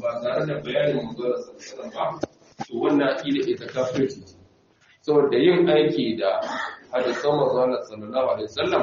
ba tare da bayanin manzala sallallahu ba to wannan aqida ita kafirci saboda yin aiki da hadisan manzala sallallahu alaihi wasallam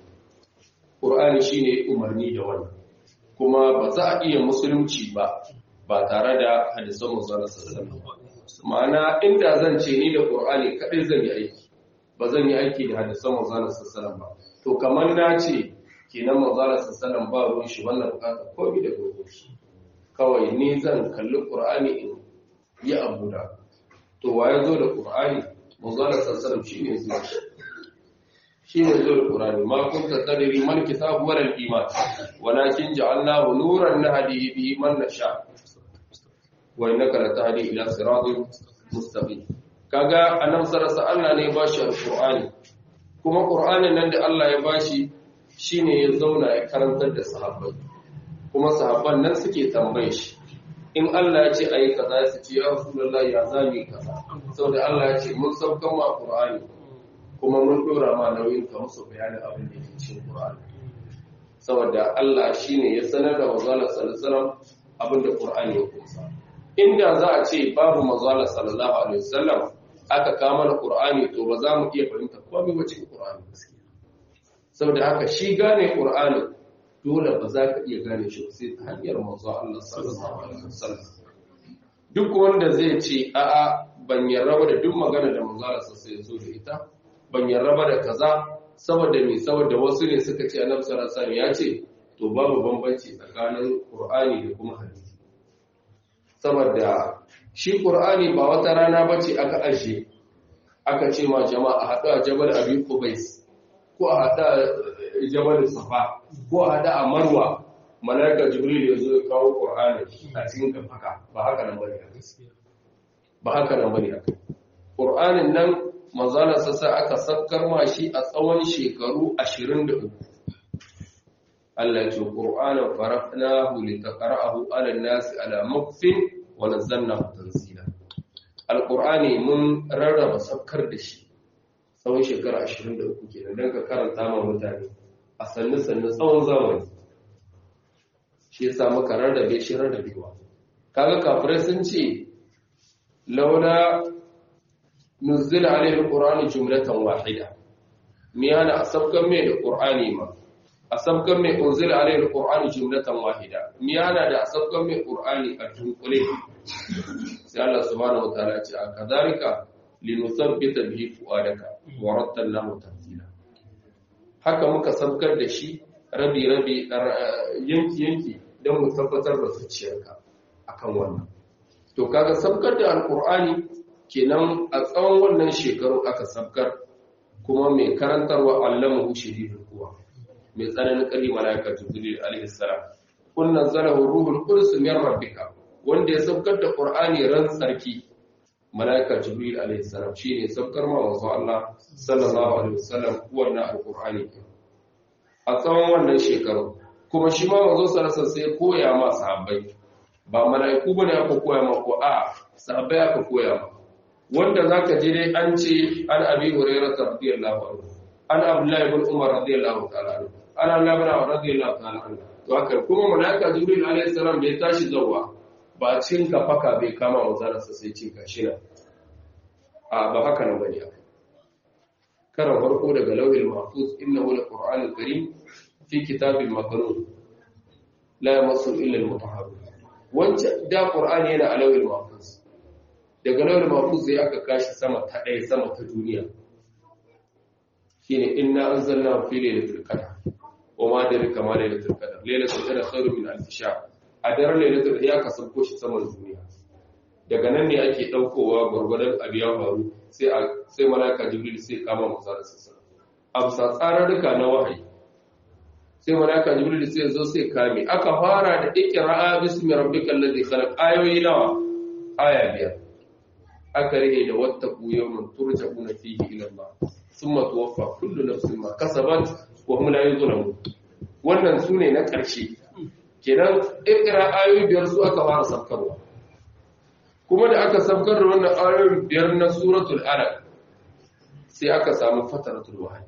Qur'ani shine umarni da wannan kuma ba za a iya musulunci ba ba tare da hadisan manzala sallallahu alaihi wasallam ma'ana inda zan ce ni da Qur'ani kadai zan yi aiki ba zan yi aiki da hadisan manzala sallallahu ba to kamar na ce kenan manzala sallallahu ba ruwan shi wannan bukata komai da gobe kawai ni zan kalli Qur'ani in yi abu da to waye zo da Qur'ani manzala sallallahu shine zuwa shine zo da Qur'ani ma kunta tadri man kitabu wal iman walakin ja'alnahu nuran nahdi bihi man nasha wa innaka latahdi ila siratin mustaqim kaga annabi sallallahu Allah ne ya bashi alqur'ani kuma qur'anin nan da Allah ya bashi shine ya zauna ya karantar da sahabbai kuma sahabban nan suke tambaye shi in Allah ya ce ayi kaza su ce ya rasulullahi ya zami kaza saboda Allah ya ce mun saukan ma qur'ani kuma mun dora ma nauyin ka musu bayanin abin da yake cikin qur'ani saboda Allah shine ya sanar da manzo sallallahu alaihi wasallam abin da qur'ani ya kunsa inda za a ce babu manzo sallallahu alaihi wasallam aka kama da Qur'ani to ba za mu iya fahimta komai ba cikin Qur'ani saboda haka shi gane Qur'ani dole ba za ka iya gane shi sai ta hanyar manzo Allah sallallahu alaihi wasallam duk wanda zai ce a'a ban yarraba da duk magana da manzo Allah sai ya zo da ita ban yarraba da kaza saboda me saboda wasu ne suka ce Annabi sallallahu alaihi wasallam ya ce to babu bambanci tsakanin Qur'ani da kuma hadisi saboda shi ƙur'ani ba wata rana ba ce aka ajiye aka ce ma jama'a haɗu a jabal abi kubais ko a haɗu a jabal safa ko a haɗu a marwa malaika jibril ya zo ya kawo ƙur'ani a cikin kafaka ba haka nan bane ba haka nan bane ƙur'anin nan manzala sassa aka sakkar ma shi a tsawon shekaru 23 Allah ya ce ƙur'anin farafnahu litaqra'ahu 'ala an-nasi 'ala mukfin wa nazzalnahu tanzila alqur'ani mun rarraba sakkar da shi tsawon shekara 23 kenan dan ka karanta ma mutane a sannu sannu tsawon zamani shi yasa muka rarrabe shi rarrabewa kaga kafirai sun ce laula nuzila alaihi alqur'anu jumlatan wahida me yana asabkan me da qur'ani ma asabkan mai unzila alayhi alqur'ani jumlatan wahida mi yana da asabkan mai qur'ani a dunkule sai Allah subhanahu wataala ya ce akadhalika linuthabbita bihi fuadaka wa rattalnahu tanzila haka muka sabkar da shi rabi rabi yanki yanki don mu tabbatar da zuciyarka akan wannan to kaga sabkar da alqur'ani kenan a tsawon wannan shekaru aka sabkar kuma mai karantarwa allamahu shadidul quwa mai tsananin ƙari mala'ika jibril alaihi salam kun nazzalahu ruhul qudus min rabbika wanda ya saukar da qur'ani ran sarki mala'ika jibril alaihi salam shine saukar ma wasu Allah sallallahu alaihi wasallam wannan alqur'ani a tsawon wannan shekaru kuma shi ma manzo sallallahu sai koya ma sahabbai ba mala'iku bane aka koya ma ko a sahabbai aka koya ma wanda zaka je dai an ce an abi hurairah radiyallahu anhu an abdullahi ibn umar radiyallahu ta'ala anhu ana labara radiyallahu ta'ala anhu to haka kuma malaika jibril alayhi salam da ya tashi zawa ba cin kafaka bai kama manzararsa sai cin kashina a ba haka nan bane karan farko daga lauhil mahfuz innahu laqur'anul karim fi kitabin maknun la yamassu illa al-mutahharun wanda da qur'ani yana a lauhil mahfuz daga lauhil mahfuz sai aka kashi sama ta ɗaya sama ta duniya shine inna anzalna fi lailatul qadr wa ma dalika ma lailatul qadr lailatul qadr khairu min alf shahr a daren lailatul ya ka sauko shi saman duniya daga nan ne ake daukowa gurgurdan abiya faru sai sai malaka jibril sai kama musa da sassa amsa tsararruka na wahayi sai malaka jibril sai zo sai kame aka fara da iqra bismi rabbikal ladhi khalaq ayoyi nawa aya biyar aka rike da wattaqu yawman turja'una fihi ila Allah thumma tuwaffa kullu nafsin ma kasabat wa hum la yuzlamun wannan sune na ƙarshe kenan ikra ayoyi biyar su aka fara sabkarwa kuma da aka sabkar da wannan ayoyi biyar na suratul alaq sai aka samu fataratul wahyi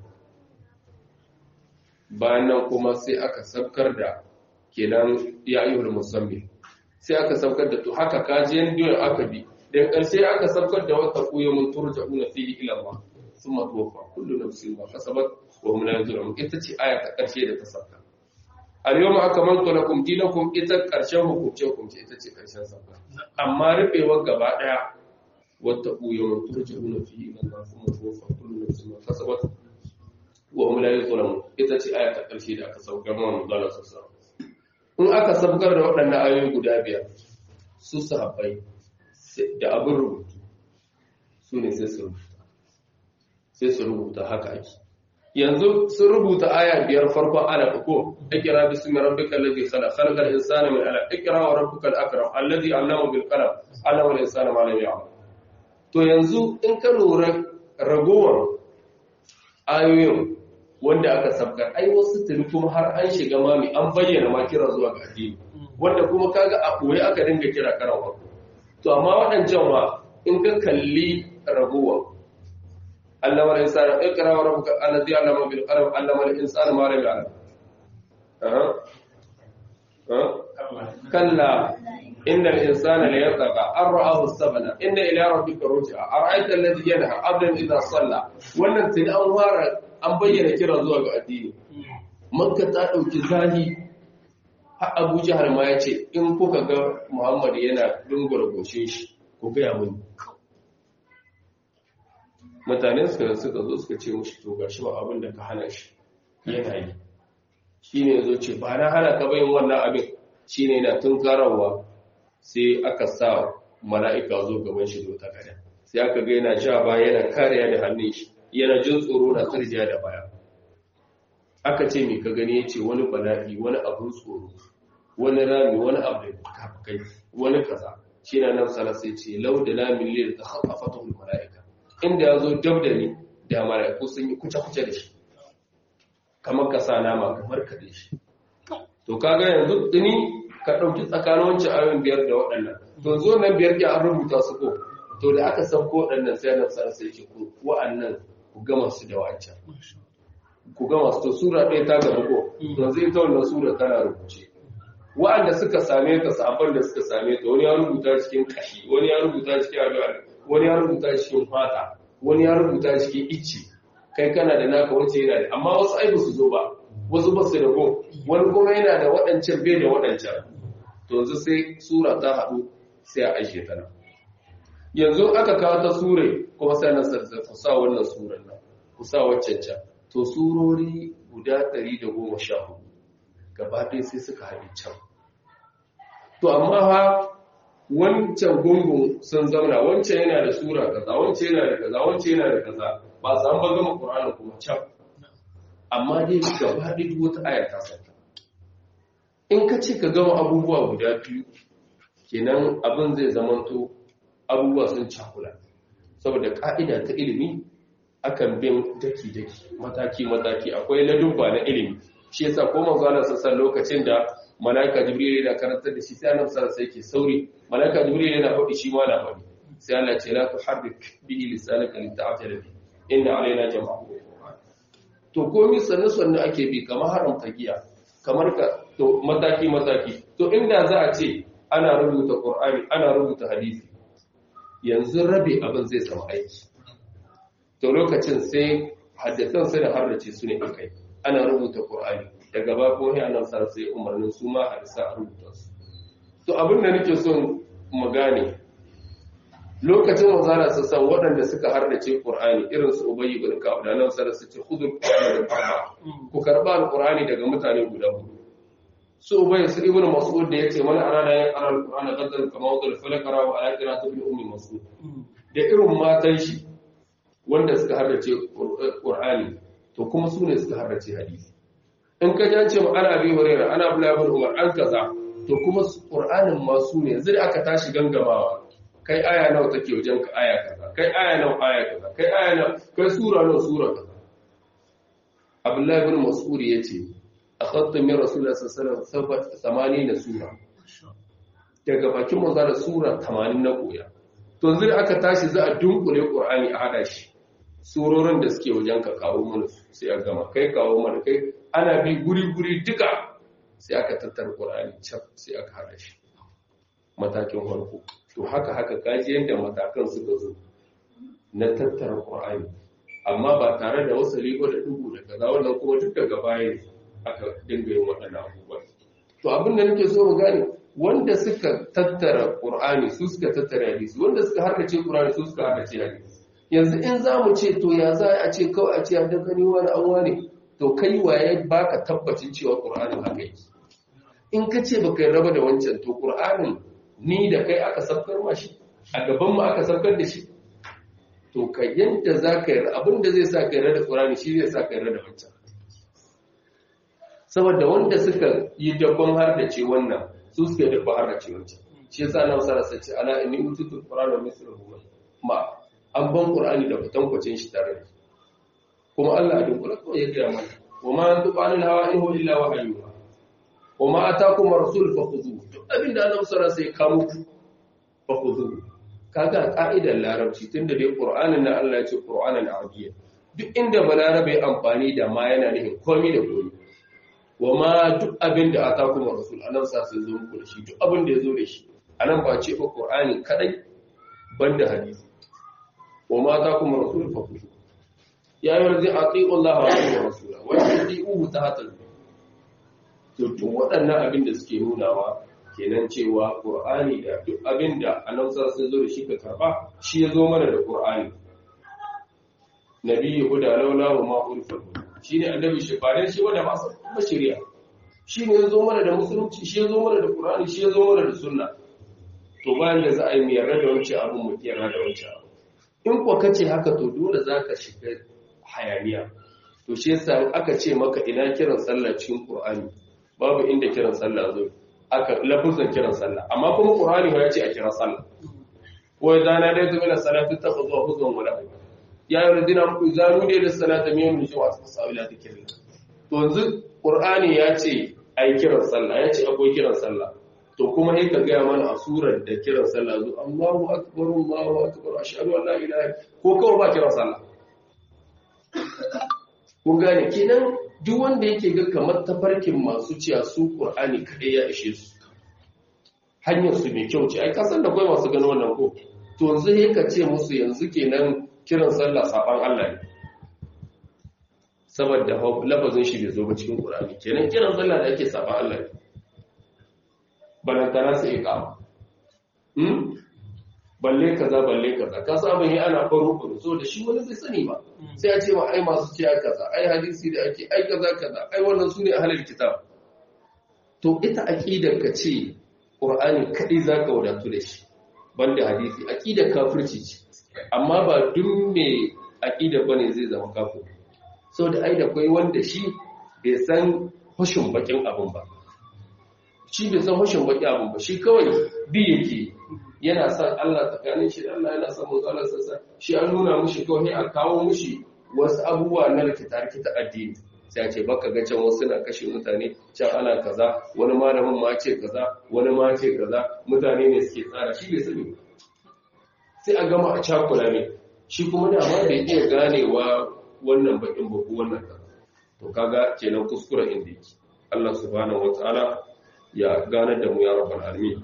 bayan nan kuma sai aka sabkar da kenan ya ayyuhul musammi sai aka saukar da to haka kaji yanda aka bi daga ƙarshe aka saukar da wata kuya mun turja'una fihi ila Allah summa tuwaffa kullu nafsin ma kasabat wa hum la yuzlamun ita ce aya ta ƙarshe da ta sauka al-yawma akmaltu lakum dinakum ita ƙarshen hukunce hukunce ita ce ƙarshen sauka amma rufewar gaba daya wata kuya mun turja'una fihi ila Allah summa tuwaffa kullu nafsin ma kasabat wa hum la yuzlamun ita ce aya ta ƙarshe da aka saukar mu Allah sallallahu in aka saukar da waɗannan ayoyi guda biyar su sahabbai da abin rubutu su ne sai su rubuta sai su rubuta haka ake yanzu sun rubuta aya biyar farkon ala ko ikra bismi rabbikal ladhi khalaq khalaqal insana min alaq ikra wa rabbukal akram alladhi 'allama bil qalam 'allama al insana ma lam ya'lam to yanzu in ka lura ragowar ayoyin wanda aka sabkar ai wasu tuni kuma har an shiga mami an bayyana ma kira zuwa ga addini wanda kuma kaga a koyi aka dinga kira karawa to amma waɗancan wa in ka kalli raguwa Allah wal insana iqra wa rabbuka alladhi 'allama bil qalam 'allama al insana ma lam ya'lam aha kalla inna al insana la yatgha an ra'ahu sabana inna ila rabbika ruj'a ara'aita alladhi yanha 'abdan idha salla wannan tun an fara an bayyana kira zuwa ga addini makka ta dauki zahi abu jihar ma ya ce in kuka ga muhammadu yana dungura goshe shi ku gaya muni mutane suka suka zo suka ce mushi to ga shi ba abin da ka hana shi yana yi shi ne zo ce ba na hana ka bayin wannan abin shi ne na tun karawa sai aka sa mala'ika zo gaban shi zo ta kada sai aka ga yana ja ba yana kariya da hannun shi yana jin tsoro na tsirjiya da baya aka ce mai ka gani ya ce wani bala'i wani abin tsoro wani rami wani abu da fuka-fukai wani kaza shi na nan sana sai ce lau da lamin lil ta haɓa fatahul mala'ika inda ya zo dab da ni da mala'iku sun yi kuce-kuce da shi kamar ka sa nama kamar ka da shi to kaga yanzu tuni ka ɗauki tsakanin wancan ayoyin biyar da waɗannan to zo nan biyar ke an rubuta su ko to da aka sauko waɗannan sai nan sana sai ce ku wa'annan ku gama su da wancan ku gama su to sura ɗaya ta gaba ko to zai ta wannan sura tana rubuce wa'anda suka same ta sabon da suka same ta wani ya rubuta cikin kashi wani ya rubuta cikin addu'a wani ya rubuta cikin fata wani ya rubuta cikin icce kai kana da naka wace yana da amma wasu ai su zo ba wasu ba su da go wani kuma yana da waɗancan bai da waɗancan to yanzu sai sura ta haɗu sai a aishe ta nan yanzu aka kawo ta sure kuma sai nan sai ku sa wannan suran nan ku sa waccan can to surori guda 114 gaba ɗaya sai suka haɗe can to amma ha wancan gungun sun zauna wancan yana da sura kaza wancan yana da kaza wancan yana da kaza ba san ba gama qur'ani kuma can amma dai gaba ɗaya duk wata aya ta sauka in ka ce ka gama abubuwa guda biyu kenan abin zai zamanto abubuwa sun cakula saboda ka'ida ta ilimi akan bin daki-daki mataki-mataki akwai ladubba na ilimi shi yasa ko manzo Allah sassan lokacin da malaika jibril yana karantar da shi sai annabi sallallahu alaihi ke sauri malaika jibril yana faɗi shi ma na faɗi sai Allah ce la tuharrik bihi lisanaka lita'tala bi inna alaina jam'ahu to komai sanne sanne ake bi kamar haramta giya kamar ka to mataki mataki to inda za a ce ana rubuta qur'ani ana rubuta hadisi yanzu rabe abin zai samu aiki to lokacin sai haddasan sai da harrace su ne akai ana rubuta Qur'ani daga ba ko ya nan sai sai umarnin su ma hadisa a rubuta su to abin da nake son mu gane lokacin manzara su san waɗanda suka hardace Qur'ani irin su Ubayy ibn Ka'ab da nan sai su ce khudul Qur'ani da arba ku karba al-Qur'ani daga mutane guda hudu su Ubayy su ibn Mas'ud da yace man arada ya qara al-Qur'ana qadar kama wadal falakara wa ala qira'ati ibn ummi Mas'ud da irin matan shi wanda suka hardace Qur'ani to kuma su ne suka hardace hadisi in ka jance ma ana bi hurera ana bulabul umar an kaza to kuma Qur'anin ma su ne zai aka tashi gangamawa kai aya nawa take wajen ka aya kaza kai aya nawa aya kaza kai aya nawa kai sura nawa sura kaza Abdullahi ibn Mas'ud yace akhadtu min Rasulullah sallallahu alaihi wasallam 80 sura daga bakin manzo da sura 80 na koya to yanzu da aka tashi za a dunkule Qur'ani a hada shi surorin da suke wajen ka kawo mana sai a gama kai kawo mana kai ana bi guri guri duka sai aka tattara Qur'ani cap sai aka hada shi matakin farko to haka haka kaji yadda matakan suka zo na tattara ƙur'ani amma ba tare da wasu rigo da dubu da kaza wannan kuma duk daga baya aka dinga yin waɗannan abubuwa to abin da nake so mu gane wanda suka tattara ƙur'ani su suka tattara hadisi wanda suka harkace ƙur'ani su suka harkace hadisi yanzu in za mu ce to ya za a ce kawai a ce a dangane wani an wane to kai waye baka tabbacin cewa ƙur'anin haka yake in ka ce baka raba da wancan to ƙur'anin ni da kai aka sabkar ma shi a gaban mu aka sabkar da shi to ka yadda za ka yi abin da zai sa ka yi da ƙur'ani shi zai sa ka yi da wancan saboda wanda suka yi dabban har da ce wannan su suka yi dabban har da ce wancan shi yasa na wasa rasa ce ala inni ututul qur'ana mislahu ma an ban qur'ani da kwatankwacin shi tare da kuma Allah a dunkula kawai ya gaya mana wa ma yantiqu anil hawa in huwa illa wahyun wa ma atakum rasul fakhudhuhu duk abin da Allah sallallahu alaihi wasallam ya kawo ku fakhudhuhu kaga ka'idar larabci tunda dai qur'anin nan Allah ya ce qur'anan arabiyya duk inda balarabe amfani da ma yana nufin komai da komai wa ma duk abin da ata kuma rasul anan sa sai zo muku da shi duk abin da ya zo da shi anan ba ce ba qur'ani kadai banda hadisi wa ma ata kuma rasul fa ku ya yi warzi atiqu Allah wa atiqu rasula wa yuti'uhu tahtal to duk waɗannan abin da suke nunawa kenan cewa qur'ani da duk abin da anan sa sai zo da shi ka karba shi ya zo mana da qur'ani nabiyyu huda laula wa ma urfa shi ne annabi shi bare shi wanda ba ba shari'a shi ne ya zo mana da musulunci shi ya zo mana da qur'ani shi ya zo mana da sunna to bayan da za a yi mu yarda da wancan abu mu yarda da wancan abu in ko kace haka to dole zaka shiga hayaniya to shi yasa aka ce maka ina kiran sallah cikin qur'ani babu inda kiran sallah zo aka lafuzan kiran sallah amma kuma qur'ani ya ce a kira sallah wa idza nadaytu ila salati takhudhu huzwan wala ya yi radina muku zanu ne da salata mai mun shi wasu sa'ila da kiran to yanzu qur'ani ya ce ai kiran sallah ya ce akwai kiran sallah to kuma sai ka ga mana a surar da kiran sallah zo Allahu akbar Allahu akbar ashhadu an la ilaha ko kawai ba kiran sallah kun gane kenan duk wanda yake ga kamar tafarkin masu ciya su qur'ani kadai ya ishe su hanyar su mai kyau ce ai kasan da kai masu gano wannan ko to yanzu sai ka ce musu yanzu kenan kiran sallah saban Allah ne saboda lafazin shi bai zo ba cikin Qur'ani kenan kiran sallah da ake saban Allah ne balantana sai iqama hmm balle kaza balle kaza ka saba yi ana faru faru so da shi wani bai sani ba sai a ce ma ai masu ciya kaza ai hadisi da ake ai kaza kaza ai wannan sune ahlul kitab to ita aqidar ka ce Qur'ani kadai zaka wadatu da shi banda hadisi aqidar kafirci ce amma ba duk mai aƙida ba ne zai zama kafin sau da ai da kwai wanda shi bai san hushin bakin abin ba shi bai san hushin bakin abin ba shi kawai bi yake yana son Allah tsakanin shi da Allah yana son manzo Allah sassa shi an nuna mushi kawai a kawo mushi wasu abubuwa na rikita rikita addini sai a ce baka ga can wasu na kashe mutane can ana kaza wani malamin ma ce kaza wani ma ce kaza mutane ne suke tsara shi bai sani ba sai a gama a cakula ne shi kuma da ma bai iya ganewa wannan bakin ba ko wannan kaza to kaga kenan kuskure inda yake Allah subhanahu wataala ya ganar da mu ya rabbal alamin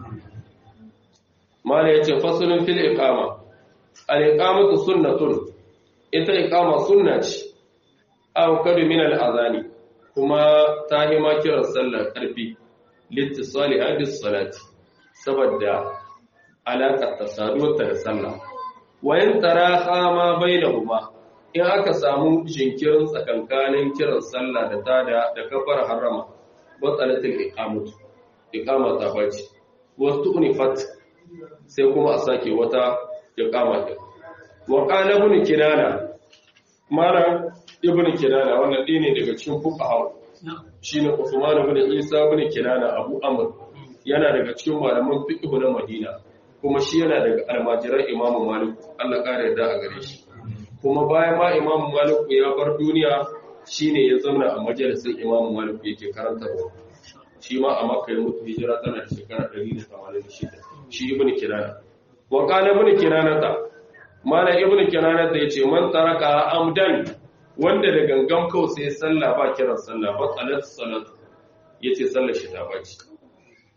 mala yace fasalun fil iqama al iqamatu sunnatun ita iqama sunna ce aw kadu min al azani kuma ta yi ma kiran sallar karfi littisali hadis salati saboda alaƙar ta saduwarta da sallah wayan taraha ma bainahuma in aka samu jinkirin tsakankanin kiran sallah da tada da kafar harama batsalatul iqamatu iqama ta bace wasu unifat sai kuma a sake wata iqama din wa qala ibn kinana mara ibn kinana wannan dai ne daga cikin fuqaha shine Usman ibn Isa ibn kinana Abu Amr yana daga cikin malaman fiqh na Madina kuma shi yana daga almajiran imamu maliku Allah ƙara yarda a gare shi kuma bayan ma imamu maliku ya bar duniya shine ya zauna a majalisar imamu maliku yake karantarwa shi ma a makka ya mutu hijira tana da shekara 186 shi ibn kirana wa qala ibn kirana ta mala ibn kirana ta yace man taraka amdan wanda da gangan kawai sai sallah ba kiran sallah ba salat salat yace sallar shi ta baci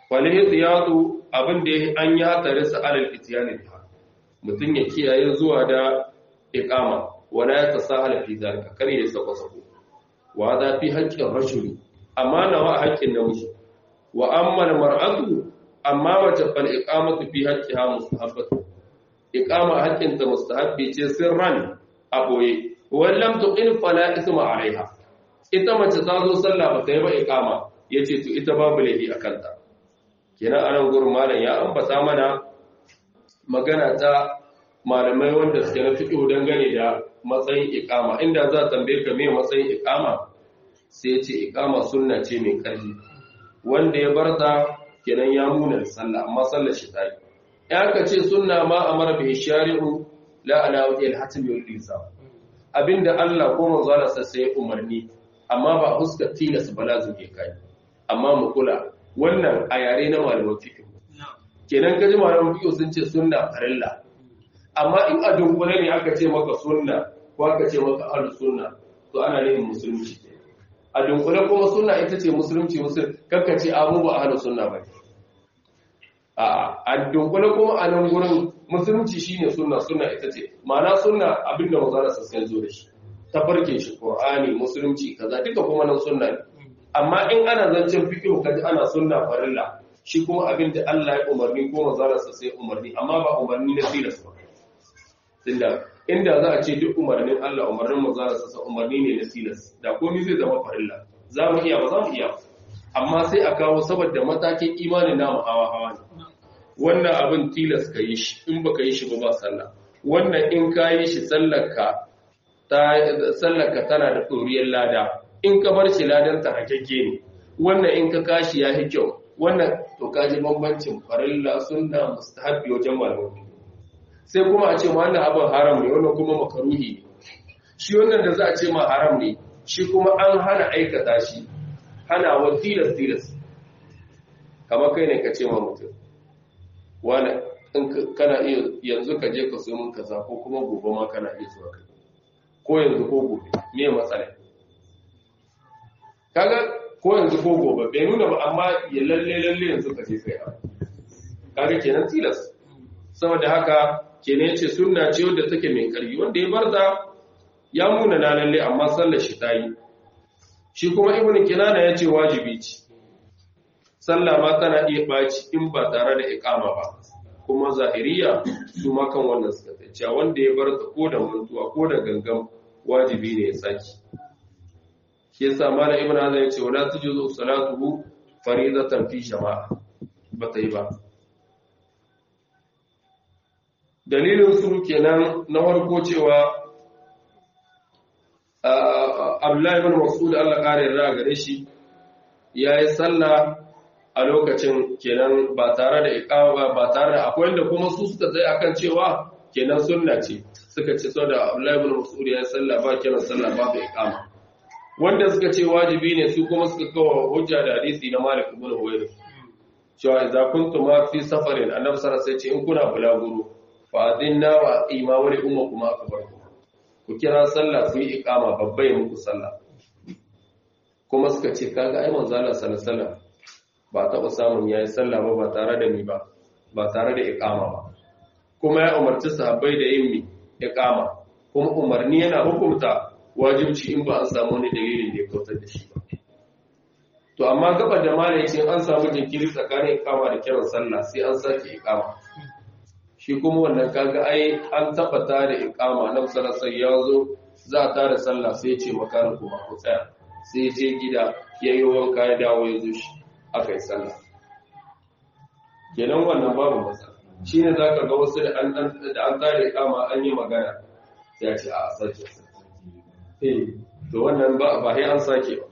falihitiyatu abin da an yi hatari sa alal itiyani biha mutum ya kiyaye zuwa da iqama wala ya tasahala fi zalika kar ya sako sako wa za fi haqqin rajuli amma na wa haqqin namiji wa amma al mar'atu amma mace fal iqamatu fi haqqiha mustahabbatu iqama haqqin ta mustahabbi ce sirran aboye wallam tuqin fala isma alaiha ita mace ta zo sallah ba ta yi ba iqama yace to ita babu laifi akan ta kenan anan gurin malam ya ambata mana magana ta malamai wanda suke na fiqh dangane da matsayin iqama inda za ta tambaye ka me matsayin iqama sai ya ce iqama sunna ce mai karfi wanda ya barta kenan ya muna sallah amma sallar shi ta yi ya ka ce sunna ma amara bi shari'u la ala wajhi al-hatm wal ilzam abinda Allah ko manzo Allah sai umarni amma ba huskar tilas ba lazim ke kai amma mu kula wannan a yare na malaman fiqh kenan kaji malaman fiqh sun ce sunna farilla amma in a dunkule ne aka ce maka sunna ko aka ce maka ahlus sunna to ana nufin musulunci a dunkule kuma sunna ita ce musulunci musul kakka ce abu ba ahlus sunna ba a dunkule kuma a nan gurin musulunci shine sunna sunna ita ce ma'ana sunna abinda manzara sassan zo da shi ta farke shi qur'ani musulunci kaza duka kuma nan sunna ne amma in ana zancen fiqh kaji ana sunna farilla shi kuma abinda Allah ya umarni ko manzara sassan umarni amma ba umarni na tilas ba tunda inda za a ce duk umarnin Allah umarnin manzara sassan umarni ne na tilas da komai zai zama farilla za mu iya ba za mu iya amma sai a kawo saboda matakin imanin namu hawa hawa ne wannan abin tilas ka yi shi in baka yi shi ba ba sallah wannan in ka yi shi sallarka tana da ɗoriyar lada in ka bar shi ladan ta hakekke ne wannan in ka kashi ya yi kyau wannan to ka ji bambancin farilla sunna mustahabbi wajen malamai sai kuma a ce ma wannan abin haram ne wannan kuma makaruhi ne shi wannan da za a ce ma haram ne shi kuma an hana aikata shi hana wa tilas tilas kamar kai ne ka ce ma mutum wani in kana iya yanzu ka je ka so min kaza ko kuma gobe ma kana iya zuwa kai ko yanzu ko gobe me matsala kaga ko yanzu ko gobe bai nuna ba amma ya lalle lalle yanzu ka je kai kaga kenan tilas saboda haka kenan yace sunna ce wadda take mai karfi wanda ya barta ya muna na lalle amma sallar shi ta yi shi kuma ibnu kinana yace wajibi ce sallah ma tana iya baci in ba tare da iqama ba kuma zahiriya su ma kan wannan suka tace wanda ya bar ta ko da mantuwa ko da gangan wajibi ne ya saki shi yasa malam ibnu hazan yace wala tujuzu salatuhu faridatan fi jama'a ba ta yi ba dalilin su kenan na farko cewa Abdullahi ibn Mas'ud Allah kare yarda gare shi yayi sallah a lokacin kenan ba tare da iqama ba tare da akwai wanda kuma su suka tsaye akan cewa kenan sunna ce suka ce saboda Abdullahi ibn Mas'ud ya sallah ba kenan sallah ba da iqama wanda suka ce wajibi ne su kuma suka kawo hujja da hadisi na Malik ibn Huwayr cewa idza kuntum fi safarin annabi sallallahu alaihi wasallam ce in kuna bulaguro fa adinna wa imamu li ummakum akbarkum ku kira sallah ku yi iqama babbai muku sallah kuma suka ce kaga ai manzo Allah sallallahu alaihi wasallam ba taɓa samun ya yi sallah ba ba tare da ni ba ba tare da ikama ba kuma ya umarci sahabbai da yin mi ikama kuma umarni yana hukunta wajibci in ba an samu wani dalilin da ya kautar da shi ba to amma gaba da mala yace an samu jinkiri tsakanin ikama da kiran sallah sai an sake ikama shi kuma wannan kaga ai an tabbata da ikama nan sallallahu ya zo za a tare sallah sai ya ce makana kuma ku tsaya sai ya je gida ya yi wanka ya dawo ya zo shi aka yi sallah kenan wannan babu masa shi ne za ka ga wasu da an tare kama an yi magana ya ce a sake eh to wannan ba ba sai an sake ba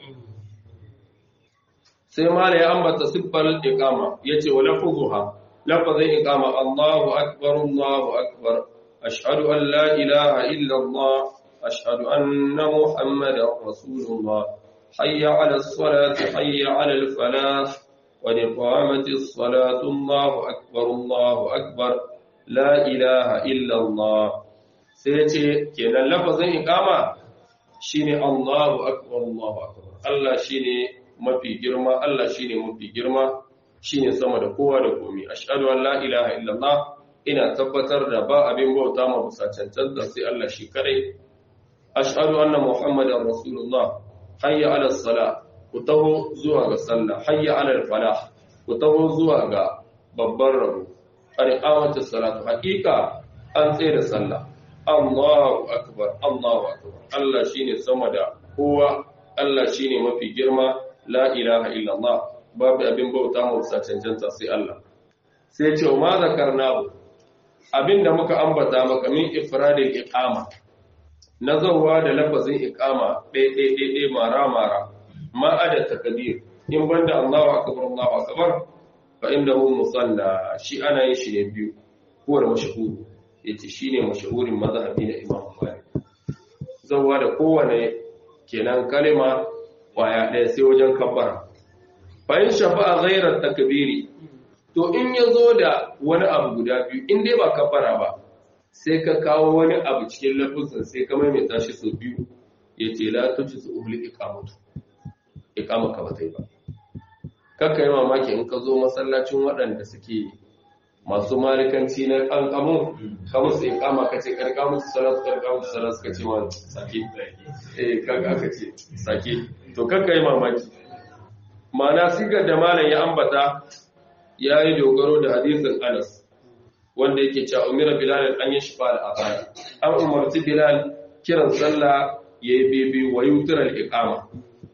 sai mala ya ambata siffar iqama yace wa lafuzuha lafazin iqama Allahu akbar Allahu akbar ashhadu an la ilaha illa Allah ashhadu anna muhammadar rasulullah حي على الصلاة حي على الفلاح قد قامت الصلاة الله أكبر الله أكبر لا إله إلا الله سيتي كنا لفظ إقامة شيني الله أكبر الله أكبر الله شيني mafi girma Allah shine mafi girma shine sama da kowa da komai ashhadu an la ilaha illallah ina tabbatar da ba abin bauta ma bisa cancanta sai Allah shi kadai ashhadu anna muhammadar rasulullah hayya ala salah ku taho zuwa ga sallah hayya ala falah ku taho zuwa ga babban rabo qad salatu haqiqa an tsere sallah Allahu akbar Allahu akbar Allah shine sama da kowa Allah shine mafi girma la ilaha illallah babu abin bauta mu bisa cancanta sai Allah sai ce ma zakarnahu abinda muka ambata maka min ifradil iqama nazarwa da lafazin iqama ɗaya ɗaya ɗaya mara mara ma ada takbir in banda Allahu akbar Allahu akbar fa innahu musalla shi ana yin shi ne biyu ko da mashhur yace shine mashhurin mazhabi na Imam Malik zawwa da kowane kenan kalima waya ɗaya sai wajen kabbara fa in shafa'a ghayra takbiri to in yazo da wani abu guda biyu in dai ba kabbara ba sai ka kawo wani abu cikin lafuzin sai ka maimaita shi sau biyu yace la tujzu ubli iqamatu iqama ka ba ta yi ba kakka yi mamaki in ka zo masallacin waɗanda suke masu malikanci na ƙanƙamu ka musu iqama ka ce karka musu salatu karka musu salatu ka ce ma sake eh kaga aka ce sake to kakka yi mamaki ma'ana sigar da malam ya ambata ya yi dogaro da hadisin Anas wanda yake cewa umira bilal an yi shifa al-azan an umarci bilal kiran sallah yayi bebe wa yutra al-iqama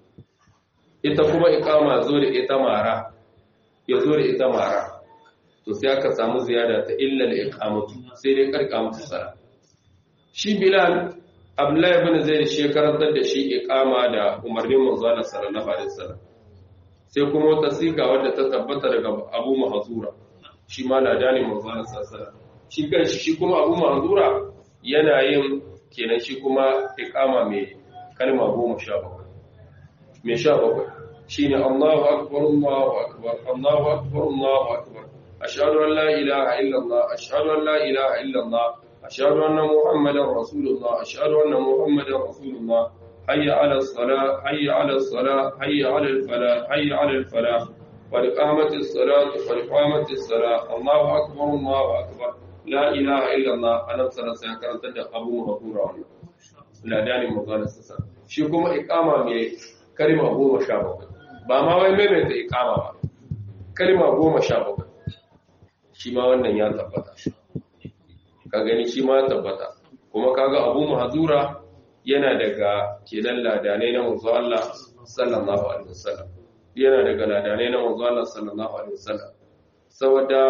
ita kuma iqama zo da ita mara ya zo da ita mara to sai aka samu ziyada ta illa al-iqamatu sai dai karka musu sala shi bilal abdullahi ibn zaid shi karantar da shi iqama da umarnin manzo Allah sallallahu alaihi wasallam sai kuma wata siga wadda ta tabbata daga Abu Mahzura shi ma ladani manzo Allah sallallahu alaihi wasallam shi kanshi shi kuma Abu Mahzura yana yin kenan shi kuma iqama mai kalma 17 mai 17 shine Allahu akbar Allahu akbar Allahu akbar Allahu akbar ashhadu an la ilaha illa Allah ashhadu an la ilaha illa Allah ashhadu anna muhammadar rasulullah ashhadu anna muhammadar rasulullah hayya ala salah hayya ala salah hayya ala al falah hayya ala al falah qad qamat as salat qad qamat as salah Allahu akbar Allahu akbar la ilaha illa Allah annabi sallallahu alaihi wasallam karanta da Abu Hurairah wannan ladani mutane sassa shi kuma iqama mai kalma 17 ba ma wai maimaita iqama ba kalma 17 shi ma wannan ya tabbata ka gani shi ma tabbata kuma kaga abu mahzura yana daga kenan ladanai na manzo Allah sallallahu alaihi wasallam yana daga ladanai na manzo Allah sallallahu alaihi wasallam saboda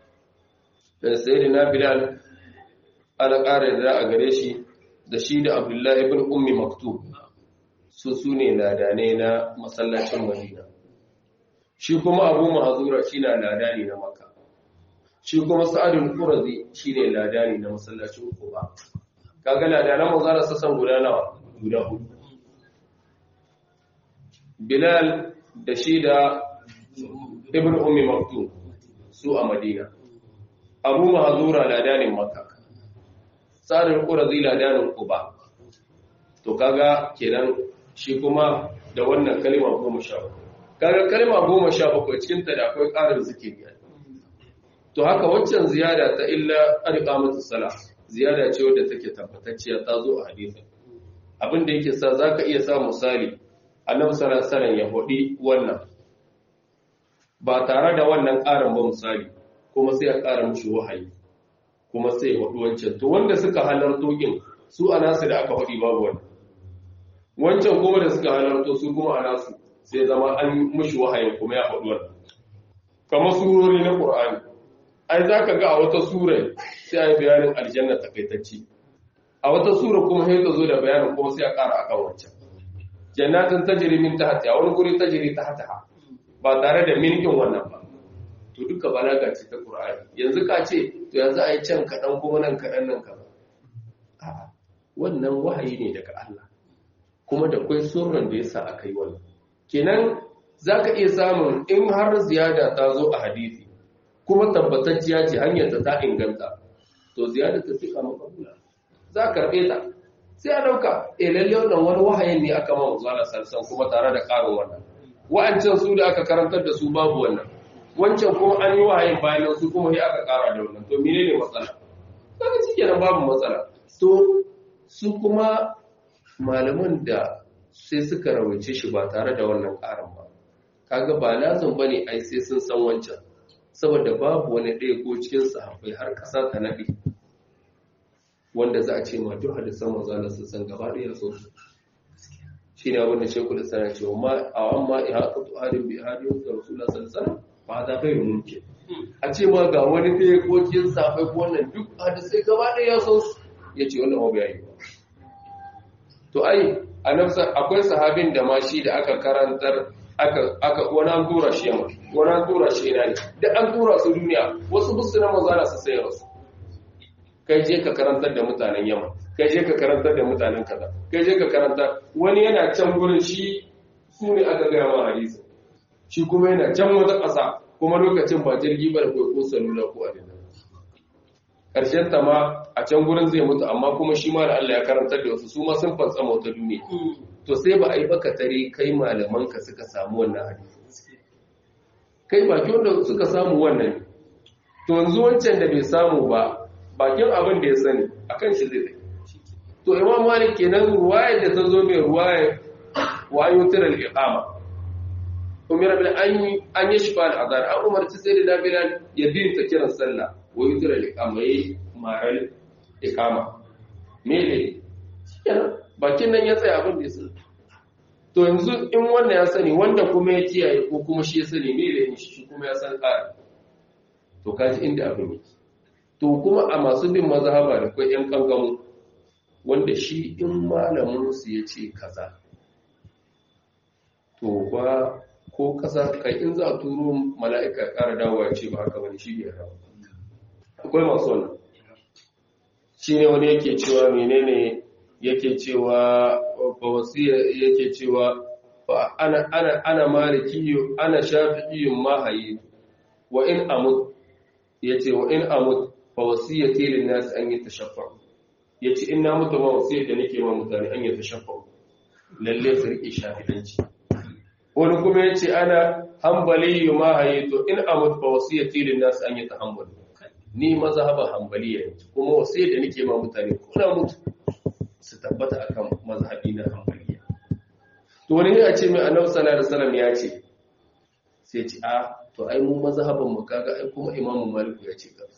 sayyidina bilal ala ƙara da a gare shi da shi da abdullahi ibn ummi maktub su sune ladanai na masallacin madina shi kuma abu mahzura shi na ladani na makka shi kuma sa'adun qurazi shine ladani na masallacin quba kaga ladanan manzara sassan guda nawa guda hudu bilal da shi da ibn ummi maktum su a madina abu mahzura ladanin makka sa'adun qurazi ladanin quba to kaga kenan shi kuma da wannan kalma 17 kaga kalma 17 cikin ta da akwai ƙarin zikiri to haka waccan ziyada ta illa arqamatu salah ziyada ce wadda take tabbatacciya ta zo a hadisi abin da yake sa zaka iya sa misali annabi sallallahu alaihi wasallam ya hodi wannan ba tare da wannan ƙarin ba misali kuma sai ya ƙara mushi wahayi kuma sai ya hodi wancan to wanda suka halarto kin su anasu da aka hodi babu wannan wancan kuma da suka halarto su kuma anasu sai zama an mushi wahayin kuma ya hodi wannan kamar surori na Qur'ani ai za ka ga a wata sura sai a yi bayanin aljanna takaitacci a wata sura kuma sai ta zo da bayanin kuma sai a ƙara akan wancan jannatin tajri min tahtiha wani guri tajri tahtaha ba tare da milkin wannan ba to duka balaga ce ta qur'ani yanzu ka ce to yanzu ai can kadan kuma nan kadan nan kaza a'a wannan wahayi ne daga Allah kuma da kai surran da yasa aka yi wannan kenan zaka iya samun in har ziyada ta zo a hadisi kuma tabbatacciya ce hanyar ta inganta to ziyada ta fika makabula za ka karɓe ta sai a ɗauka e lalle wannan wani wahayin ne aka ma manzo Allah sallallahu kuma tare da ƙarin wannan wa'ancan su da aka karantar da su babu wannan wancan kuma an yi wahayin bayan su kuma sai aka kara da wannan to menene matsala kaga shikenan babu matsala to su kuma malaman da sai suka rawaice shi ba tare da wannan karin ba kaga ba lazim bane ai sai sun san wancan saboda babu wani ɗaya ko cikin sahabbai har ƙasa ta naɗe wanda za a ce ma duk hadisan manzo Allah sun san gaba ɗaya so su shine abin da Sheikhul Islam ya ce ma a amma ihaqatu hadin bi hadin da Rasulullah sallallahu alaihi wasallam ba da kai mumkin a ce ma ga wani ɗaya ko cikin sahabbai ko wannan duk hadisai gaba ɗaya so su yace wannan ba yayi ba to ai annabsa akwai sahabin da ma shi da aka karantar aka aka wani an tura shi yamma wani an tura shi ina ne da an tura su duniya wasu busu na manzana su sayar su kai je ka karantar da mutanen yamma kai je ka karantar da mutanen kaza kai je ka karantar wani yana can gurin shi su ne aka gaya ma hadisi shi kuma yana can wata ƙasa kuma lokacin ba jirgi ba da kai ko salula ko adina ƙarshen ta ma a can gurin zai mutu amma kuma shi ma da Allah ya karantar da wasu su ma sun fantsama wata duniya to sai ba a yi baka tare kai malaman ka suka samu wannan hadisi kai baki wanda suka samu wannan to yanzu wancan da bai samu ba bakin abin da ya sani akan shi zai to imam malik kenan ruwayar da ta zo mai ruwayar wa yutar al-iqama umira bil an an yashfa al-adhan an umarci sai da bilal ya bin ta kiran sallah wa yutar al-iqama yayi ma'al iqama me ne bakin nan ya tsaya abin da ya sani to yanzu in wannan ya sani wanda kuma ya kiyaye ko kuma shi ya sani me da shi kuma ya san tsari to kaji inda abin yake to kuma a masu bin mazhaba da kai yan kangamu wanda shi in malamin su ya ce kaza to ba ko kasa kai in za a turo mala'ika ƙara dawowa ce ba haka bane shi bai rawa akwai masu wannan shi ne wani yake cewa menene yake cewa ba wasiya yake cewa ana ana ana maliki ana shafi'i mahayi wa in amut yace wa in amut fa wasiyati lin nas an yatashaffa yace in na mutu ma wasiyar da nake ma mutane an yatashaffa lalle su rike shafi'anci wani kuma yace ana hanbali mahayi to in amut fa wasiyati lin nas an yatahammal ni mazhaban hanbaliya ne kuma wasiyar da nake ma mutane ko na mutu su tabbata akan mazhabi na hanbaliya to wani ne a ce mai annabi sallallahu alaihi wasallam ya ce sai ce a to ai mu mazhaban mu kaga ai kuma imamu malik ya ce ka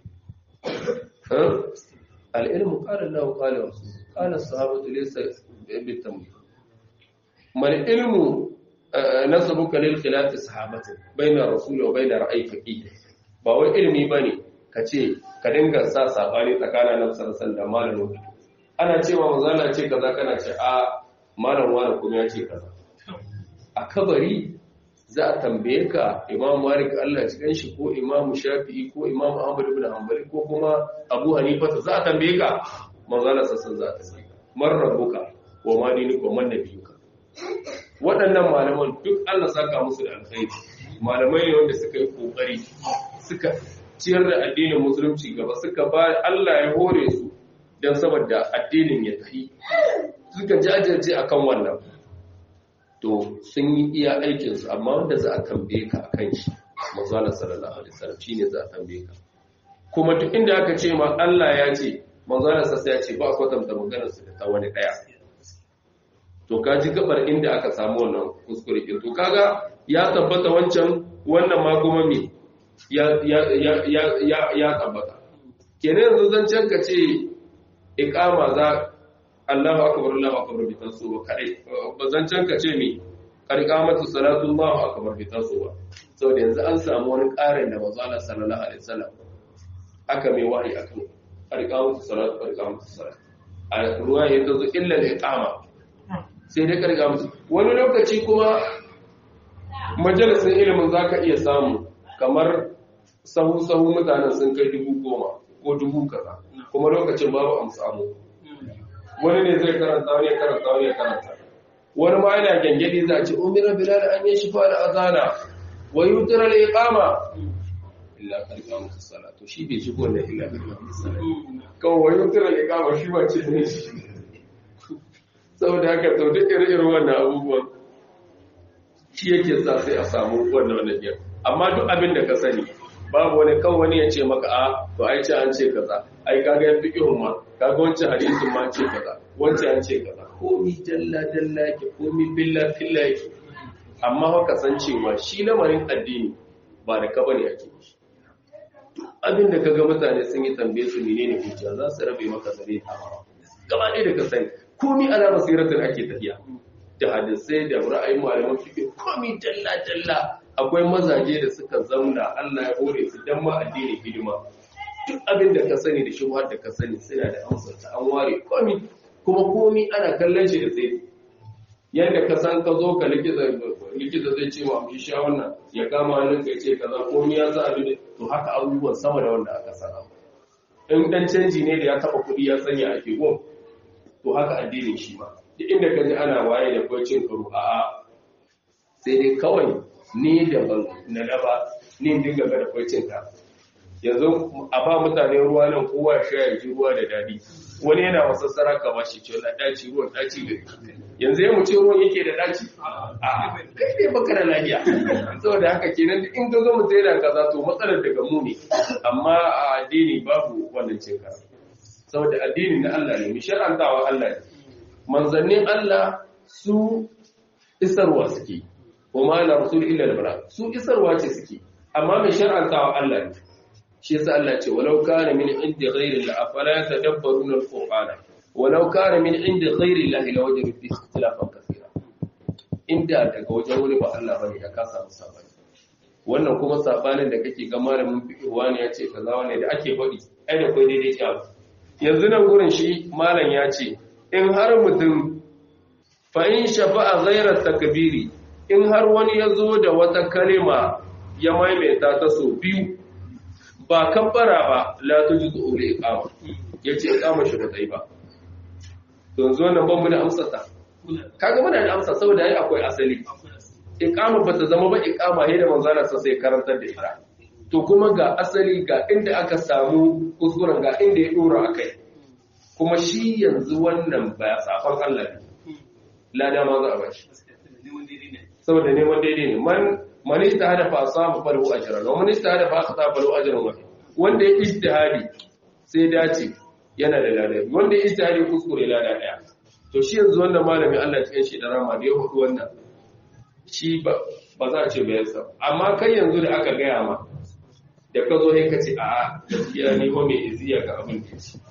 al-ilmu qala Allah wa qala rasul qala as-sahabatu laysa bitamyiz mal ilmu nasabuka lil khilaf sahabati bayna rasul wa bayna ra'ay faqih ba wai ilmi bane kace ka dinga sa sabani tsakanin annabi sallallahu alaihi wasallam da malamin ana cewa manzala ce kaza kana ce a malam wani kuma ya ce kaza a kabari za a tambaye ka imam malik Allah cikin shi ko imam shafi'i ko imam ahmad ibn hanbali ko kuma abu hanifa za a tambaye ka manzala sassan za a tambaye ka man rabbuka wa ma dinuka wa man nabiyuka waɗannan malaman duk Allah saka musu da alkhairi malamai ne wanda suka yi kokari suka ciyar da addinin musulunci gaba suka ba Allah ya hore su don saboda addinin ya tafi suka jajirce akan wannan to sun yi iya aikinsu amma wanda za a tambaye ka akan shi manzala sallallahu alaihi wasallam shine za a tambaye ka kuma duk inda aka ce ma Allah ya ce manzala sassa ya ce ba a kwatanta maganar su da ta wani daya to ka ji gabar inda aka samu wannan kuskure to kaga ya tabbata wancan wannan ma kuma me ya ya ya ya ya tabbata kenan yanzu zancen ka ce iqama za Allahu akbar Allahu akbar bi taso kadai bazancan ka ce mi qarqamatu salatu Allahu akbar bi taso saboda yanzu an samu wani ƙarin da manzo Allah sallallahu alaihi wasallam aka mai wahayi akan qarqamatu salatu qarqamatu salatu a ruwa ya tazo illa al-iqama sai dai qarqamatu wani lokaci kuma majalisin ilimin zaka iya samu kamar sahu sahu mutanen sun kai dubu goma ko dubu kaza kuma lokacin babu amsamu wani ne zai karanta wani ya karanta wani ya karanta wani ma yana gangadi za a ce umira bilal an yi shifa da azana wa yutra al iqama illa qalqa musalla to shi bai shigo da illa qalqa musalla kawai wa yutra al iqama shi ba ce ne shi saboda haka to duk irin wannan abubuwan shi yake sa sai a samu wannan wannan biyar amma duk abin da ka sani babu wani kan wani ya ce maka a to ai ce an ce kaza ai kaga ya fiqhun ma kaga wancan hadisin ma ce kaza wancan an ce kaza komi jalla jalla yake komi billa filla yake amma haka san cewa shi lamarin addini ba da ka bane ake abin da kaga mutane sun yi tambaye su menene hujja za su rabe maka zare gaba ɗaya da ka sani komi ala basiratin ake tafiya da hadisai da ra'ayin malaman fiqh komi jalla jalla akwai mazaje da suka zauna Allah ya hore su dan ma addini hidima duk abin da ka sani da shubhar da ka sani suna da amsar ta an ware komi kuma komi ana kallon shi da sai yadda ka san ka zo ka likita likita zai ce ma mu sha wannan ya kama hannun ka ce kaza komi ya sa abin to haka abubuwan sama da wanda aka sana in dan canji ne da ya taba kuɗi ya sanya a ke to haka addinin shi ma duk inda ka ji ana waye da kwacin karo a'a sai dai kawai ni da ban na daba ni dinga ga da kwacin ka yanzu a ba mutane ruwa nan kowa ya sha ji ruwa da dadi wani yana masassara ka ba shi ce na daci ruwan daci gari yanzu ya muce ruwan yake da daci a kai ne baka da lafiya saboda haka kenan in ga ga mutum yana kaza to matsalar daga mu ne amma a addini babu wannan cin kasa saboda addini na Allah ne mu shar'antawa Allah ne manzannin Allah su isarwa suke kuma la rasul illa al su isarwa ce suke amma mai shar'antawa Allah ne shi yasa Allah ce walau kana min indi ghairi la afala yatadabbaruna al-qur'ana walau kana min indi ghairi la ila wajhu fi ikhtilafan kathira inda daga wajen wani ba Allah bane ya kasa musa bane wannan kuma sabanin da kake ga malamin fiqh wani ya ce kaza wani da ake faɗi ai da kai daidai ce abu yanzu nan gurin shi malam ya ce in har mutum fa in shafa'a ghayra takbiri in har wani ya zo da wata kalima ya maimaita ta so biyu ba kabbara ba la tujidu ul iqama yace iqama shi ba tsayi ba to yanzu wannan ban mu da amsa ta kaga muna da amsa saboda ai akwai asali iqama bata zama ba iqama he da manzala sa sai karantar da ita to kuma ga asali ga inda aka samu kuskuren ga inda ya dora akai kuma shi yanzu wannan ba safan Allah ne lada ma za a bashi saboda neman daidai ne man man ijtahada fa asaba falahu ajran wa man ijtahada fa akhta falahu ajran wa wanda ya ijtihadi sai dace yana da lada wanda ya ijtihadi kuskure lada daya to shi yanzu wannan malami Allah cikin shi da rama da ya hudu wannan shi ba ba za a ce bai yasa amma kai yanzu da aka gaya ma da ka zo sai ka ce a'a gaskiya ni ba mai iziya ga abin da yake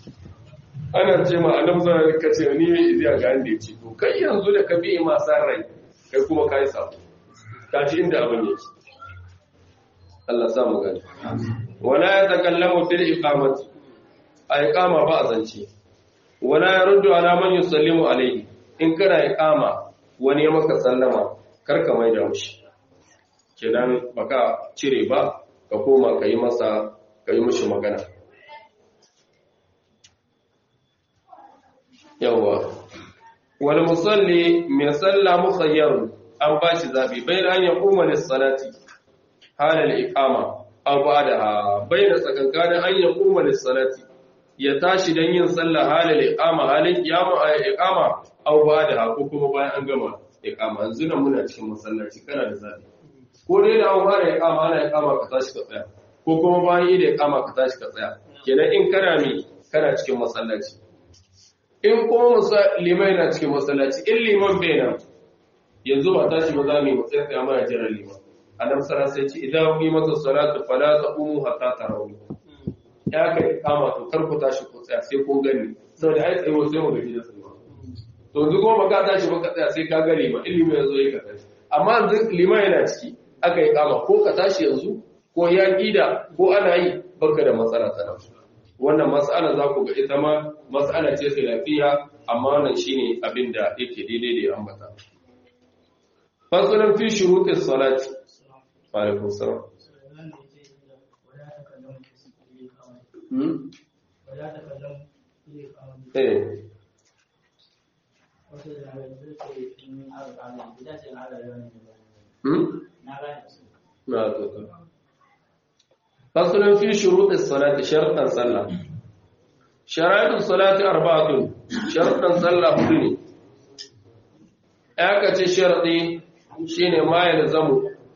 ana ce ma annabi sallallahu alaihi wasallam ce ni mai iziya ga abin da yake to kai yanzu da ka bi ma san rai kai kuma kai sabo tashi inda abin yake Allah sa mu gani wala ya takallamu fil iqamati a iqama ba a zance wala ya ruddu ala man yusallimu alayhi in kana iqama wani ya maka sallama karka mai da mushi kenan baka cire ba ka koma kai masa kai mushi magana yawa wal musalli mai salla mukhayyarun an ba shi zaɓi bai da hanyar umarin salati halar ikama an ba da bai da tsakankanin hanyar umarin salati ya tashi don yin sallah halar ikama halin kiyama a ikama an ba da ko kuma bayan an gama ikama yanzu nan muna cikin masallaci kana da zaɓi ko dai da an fara ikama ana ikama ka tashi ka tsaya ko kuma bayan yi da ikama ka tashi ka tsaya kenan in kana mi kana cikin masallaci in kuma limai na cikin masallaci in liman bai nan yanzu ba tashi ba za mu yi matsayin tsaye mana jiran liman annabi sara sai ce idan yi masa salatu fala ta umu hatta tarawih ya kai kama to kar ku tashi ku tsaya sai kun gani saboda ai tsaye sai mu gaji da tsaye to yanzu kuma baka tashi ba ka tsaya sai ka ga liman ilimi yanzu ya ka tashi amma yanzu liman yana ciki aka yi kama ko ka tashi yanzu ko ya kida ko ana yi baka da matsala ta nan wannan mas'ala za ku ga ita ma mas'ala ce lafiya amma wannan shine abin da yake daidai da ya ambata fasalin fi shuruɗin salati alaikun salam eh na zuka fasalin fi shuruɗin salati sharɗan sallah sharaɗin salati arba'atun sharɗan sallah hudu ne ya ka ce sharaɗi shi ne ma ya zamu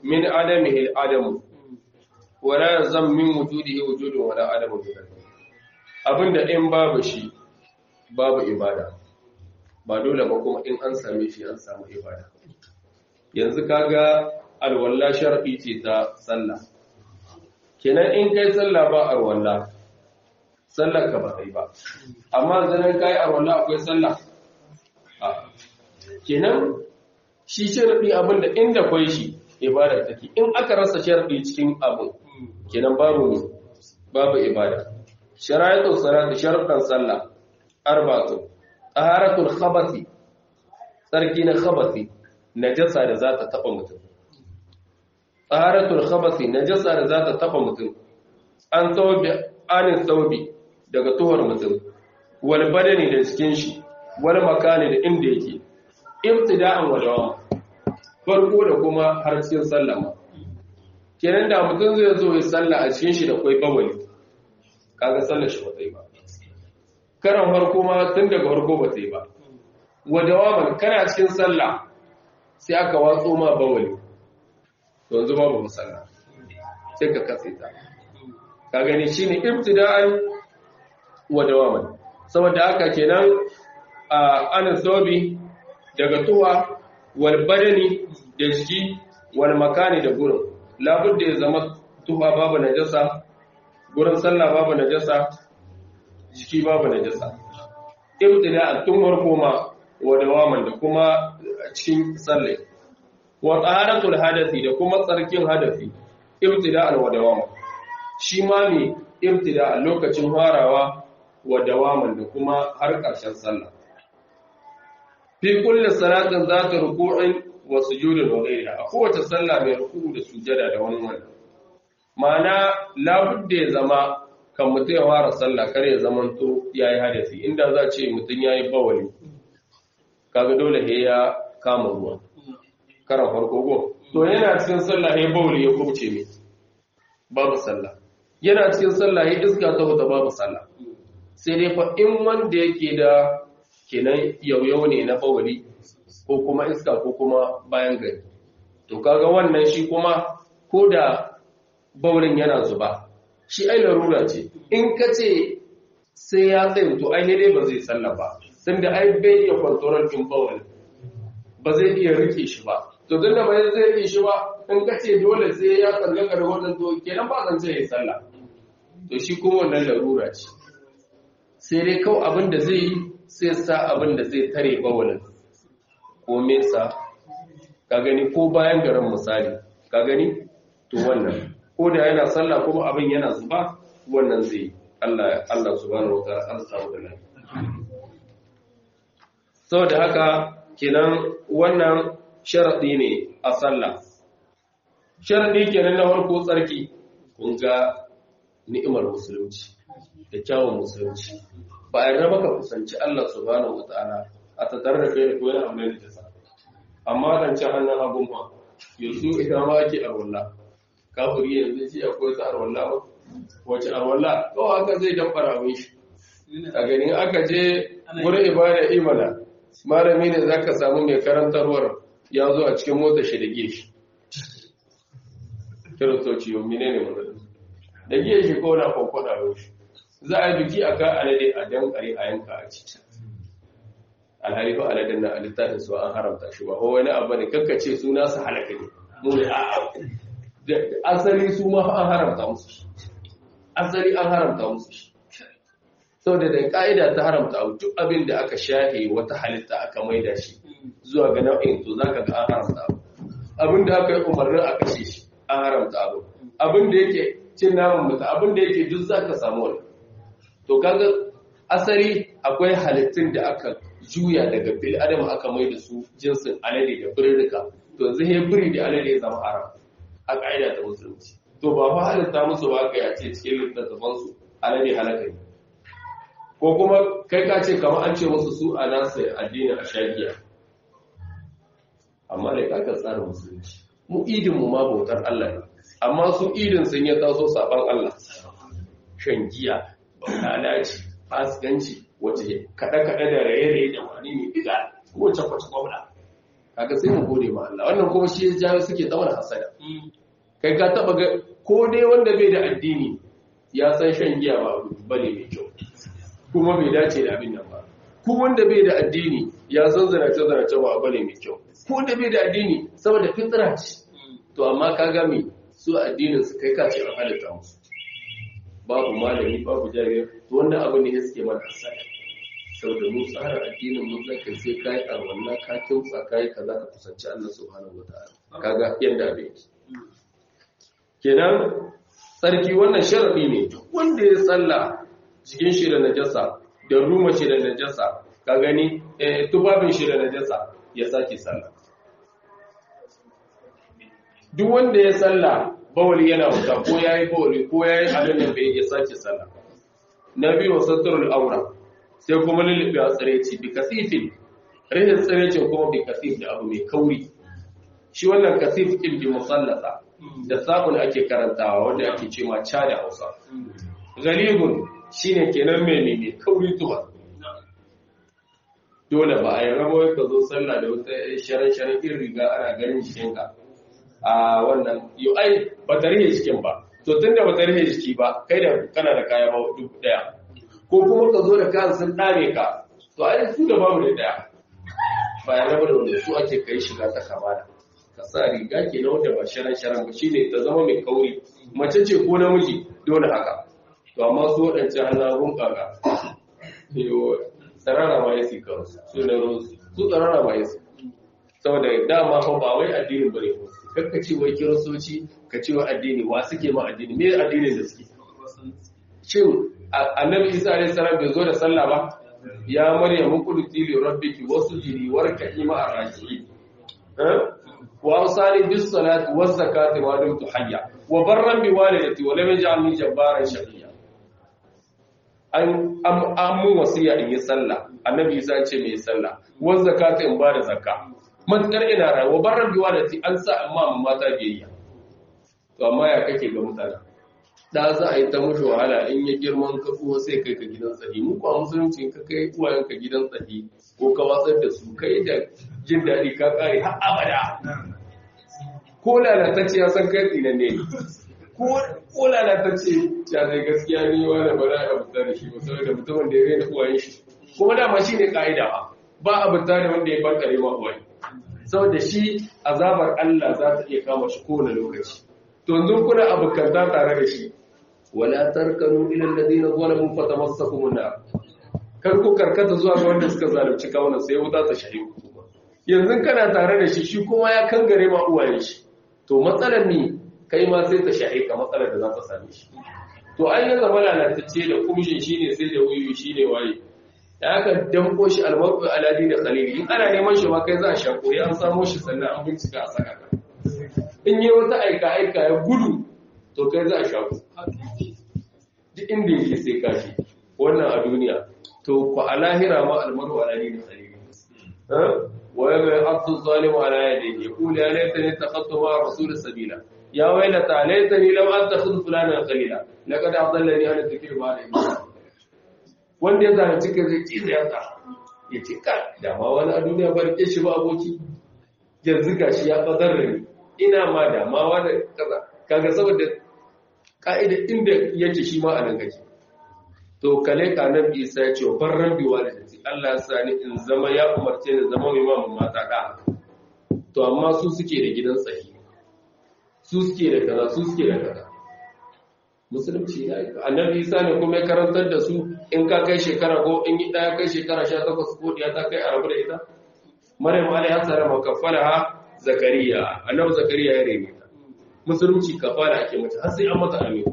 min adamihi adamu wala yazam min wujudihi wujudun wala adamu abinda in babu shi babu ibada ba dole ba kuma in an same shi an samu ibada yanzu kaga alwala shar'i ce ta sallah kenan in kai sallah ba alwala sallar ka ba kai ba amma zanen kai alwala akwai sallah a kenan shi shar'i abinda inda kwai shi ibada take in aka rasa shar'i cikin abin kenan babu babu ibada sharaitu salati sharuɗan sallah arba'atu taharatul khabathi sarki na khabathi najasa da za ta taba mutum taharatul khabathi najasa da za ta taba mutum an tawbi anin tawbi daga tuhar mutum wal badani da cikin shi wal makani da inda yake ibtida'an wa dawam farko da kuma har cikin sallama kenan da mutum zai zo ya salla a cikin shi da kwai bawali kaga sallar shi ba ta yi ba karan farko ma tun daga farko ba ta yi ba wadawaman kana cikin sallah sai aka watso ma bawali yanzu babu musalla sai ka katse ta ka gani shine ibtida'an wadawaman saboda haka kenan a anan sawabi daga tuwa wal badani da jiki wal makani da gurin labudda ya zama tuwa babu najasa gurin sallah babu najasa jiki babu najasa ibtida tun farko ma wa dawaman da kuma cikin sallah wa taharatul hadathi da kuma tsarkin hadathi ibtida wa dawaman shi ma ne ibtida lokacin farawa wa dawaman da kuma har ƙarshen sallah fi kulli salatin zata ruku'in wa sujudin wa ghayriha a kowace sallah mai ruku'u da sujada da wani wannan ma'ana labudda ya zama kan mutum ya fara sallah kar ya zamanto yayi hadasi inda za ce mutum yayi bawali kaga dole he ya kama ruwa karan farko go to yana cikin sallah he bawali ya kubce ne babu sallah yana cikin sallah he iska ta huta babu sallah sai dai fa in wanda yake da kenan yauyau ne na bawali ko kuma iska ko kuma bayan gari to kaga wannan shi kuma ko da bawalin yana zuba shi ai larura ce in ka ce sai ya tsaye to ai dai ba zai sallah ba sanda ai bai iya kwantorar din bawal ba zai iya rike shi ba to tunda ba zai rike shi ba in ka ce dole sai ya tsallaka da wannan to kenan ba zan ce ya sallah to shi kuma wannan larura ce sai dai kawai abin da zai yi sai sa abin da zai tare bawalin ko mesa ka gani ko bayan garin misali ka gani to wannan ko da yana sallah kuma abin yana zuba wannan zai Allah Allah subhanahu wataala an samu da lafiya saboda haka kenan wannan sharadi ne a sallah sharadi kenan na farko tsarki kun ga ni'imar musulunci da kyawun musulunci ba a raba ka kusanci Allah subhanahu wataala a tattare da ko yana amma da sa amma dan ci hannun abun ma yanzu idan ma ake arwalla kafiri yanzu shi akwai ta arwalla ba wace arwalla ko haka zai damfara mun shi a ganin aka je wurin ibada imana malami ne zaka samu mai karantarwar ya zo a cikin mota shi da geshi kiristoci yau mine ne mun da geshi ko na kwakwada shi za a yi biki a ka alade a dankare a yanka a ciki alhali fa aladen na alittafin su an haramta shi ba ko wani abu ne kakkace suna su halaka ne mu ne a asali su ma an haramta musu shi asali an haramta musu shi saboda da ka'ida ta haramta abu duk abin da aka shafe wata halitta aka maida shi zuwa ga nau'in to zaka ga an haramta abu abin da aka yi umarnin a kashe shi an haramta abu abin da yake cin naman mutu abin da yake duk zaka samu wani to kaga asali akwai halittun da aka juya daga bil adam aka mai da su jinsin alade da birrika to zai biri da alade ya zama haram a ƙa'ida ta musulunci to ba fa halitta musu ba ka yace cikin littattafan su alade halaka ne ko kuma kai ka ce kamar an ce musu su a nasu addinin ashagiya amma da ka tsarin musulunci mu idin mu ma bautar Allah ne amma su idin sun ya taso saban Allah shan giya lalaci fasikanci wace kaɗe-kaɗe da raye-raye da wani ne diga wacce kwace gwamna kaga sai mu gode ma Allah wannan kuma shi ya jawo suke zama hasada kai ka taba ga ko dai wanda bai da addini ya san shan giya ba abu bane mai kyau kuma bai dace da abin nan ba ko wanda bai da addini ya san zanace zanace ba abu ne mai kyau ko wanda bai da addini saboda fitra ce to amma kaga me su addinin su kai ka ce an halitta musu babu malami babu jami'a to wannan abu ne suke mana hasada saboda mu tsara addinin mu zaka sai kai arwanna ka kimtsa kai kaza ka kusanci Allah subhanahu wataala kaga yanda abin yake kenan sarki wannan sharadi ne wanda ya tsalla cikin shi da najasa da ruma shi da najasa ka gani eh tubabin shi da najasa ya sake sallah duk wanda ya tsalla bawali yana wuta ko yayi bawali ko yayi abin da bai ya sake sallah nabi wa satrul aura sai kuma lulluɓe a tsiraici bi kasifin rihin tsiraicin kuma bi kasif da abu mai kauri shi wannan kasif ɗin bi musallasa da sabon ake karantawa wanda ake ce ma ca da hausa galibun shi ne kenan mai mai kauri tuba dole ba a yi rabo ka zo sallah da wata sharan-sharan irin riga ana ganin jikinka a wannan yau ai ba ta rihe jikin ba to tun da ba ta rihe jiki ba kai da kana da kaya ba duk daya ko kuma ka zo da kayan sun dare ka to ai su da babu da daya bayan raba da wanda su ake kai shiga ta kamala ka sa riga ke na wanda ba sharan sharan ba shine ta zama mai kauri mace ce ko namiji dole haka to amma su waɗancan hannun kaga tsarara ma yasi kawo su da rosu su tsarara ma yasi saboda dama fa ba wai addinin bane ko kakka ce wai kiristoci ka ce wai addini wa suke ma addini me addinin da suke shin annabi isa alayhi salam bai zo da sallah ba ya maryam quduti li rabbiki wasjudi warka'i ma'a raki'in wa awsani bis salati waz zakati wa dumtu hayya wa barran bi walidati wa lam yaj'alni jabbaran shaqiya an an mun wasiya in yi sallah annabi isa ce mai sallah waz zakati in ba da zakka matkar ina rayuwa barran bi walidati an sa amma mata biyayya to amma ya kake ga mutane da za a yi ta mushi wahala in ya girman ka kuma sai kai ka gidan tsahi mu kuwa musulunci ka kai uwayen ka gidan tsahi ko ka watsar da su kai da jin daɗi ka kare har abada ko lalatacce ya san kai tsinan ne ko lalatacce ya zai gaskiya ni wani ba za a abuta da shi ba saboda mutumin da ya rena uwayen shi kuma dama shi ne ka'ida ba ba abuta da wanda ya bankare ma uwaye saboda shi azabar Allah za ta iya kama shi kowane lokaci to yanzu kuna abokanta tare da shi wala tarkanu ila alladhina zalamu fatamassakum an-nar kar ku karkata zuwa ga wanda suka zalunci kawunan sai wuta ta shahi yanzu kana tare da shi shi kuma ya kangare ma uwayen shi to matsalar ni kai ma sai ta shahi ka matsalar da za ta same shi to an yi zama lalatacce da kumshin shine sai da wuyu shine waye da aka danko shi almar'u aladi da khalili in ana neman shi ma kai za a shako ya an samo shi sannan an bincika a saka ka in yi wata aika-aika ya gudu to kai za a shaku duk inda yake sai kashi wannan a duniya to ku a lahira ma almaru a lalini da tsalili waya mai abdu zalimu ala yadda ya kula ya laita ne ta kattu ma rasul sabila ya wailata laita ni lam an takhudhu fulanan qalila laqad adallani an dhikr ba da wanda ya zana cikin zai ci ya ta ya ce ka da ma wani a duniya barke shi ba aboki yanzu gashi ya bazar da ni ina ma damawa da kaza kaga saboda ka'ida inda yake shi ma a nan gaji to kale ka nan isa ya ce barran biwa da jati Allah ya sa ni in zama ya umarce ni zama mai mamu mata da to amma su suke da gidan tsahi su suke da kaza su suke da kaza musulunci ya yi annabi isa ne kuma ya karantar da su in ka kai shekara ko in yi ɗaya kai shekara sha takwas ko ɗiya ta kai a rabu da ita maryam alaihi salam kafalaha zakariya annabi zakariya ya rene ta musulunci kafara ake mata har sai an mata amin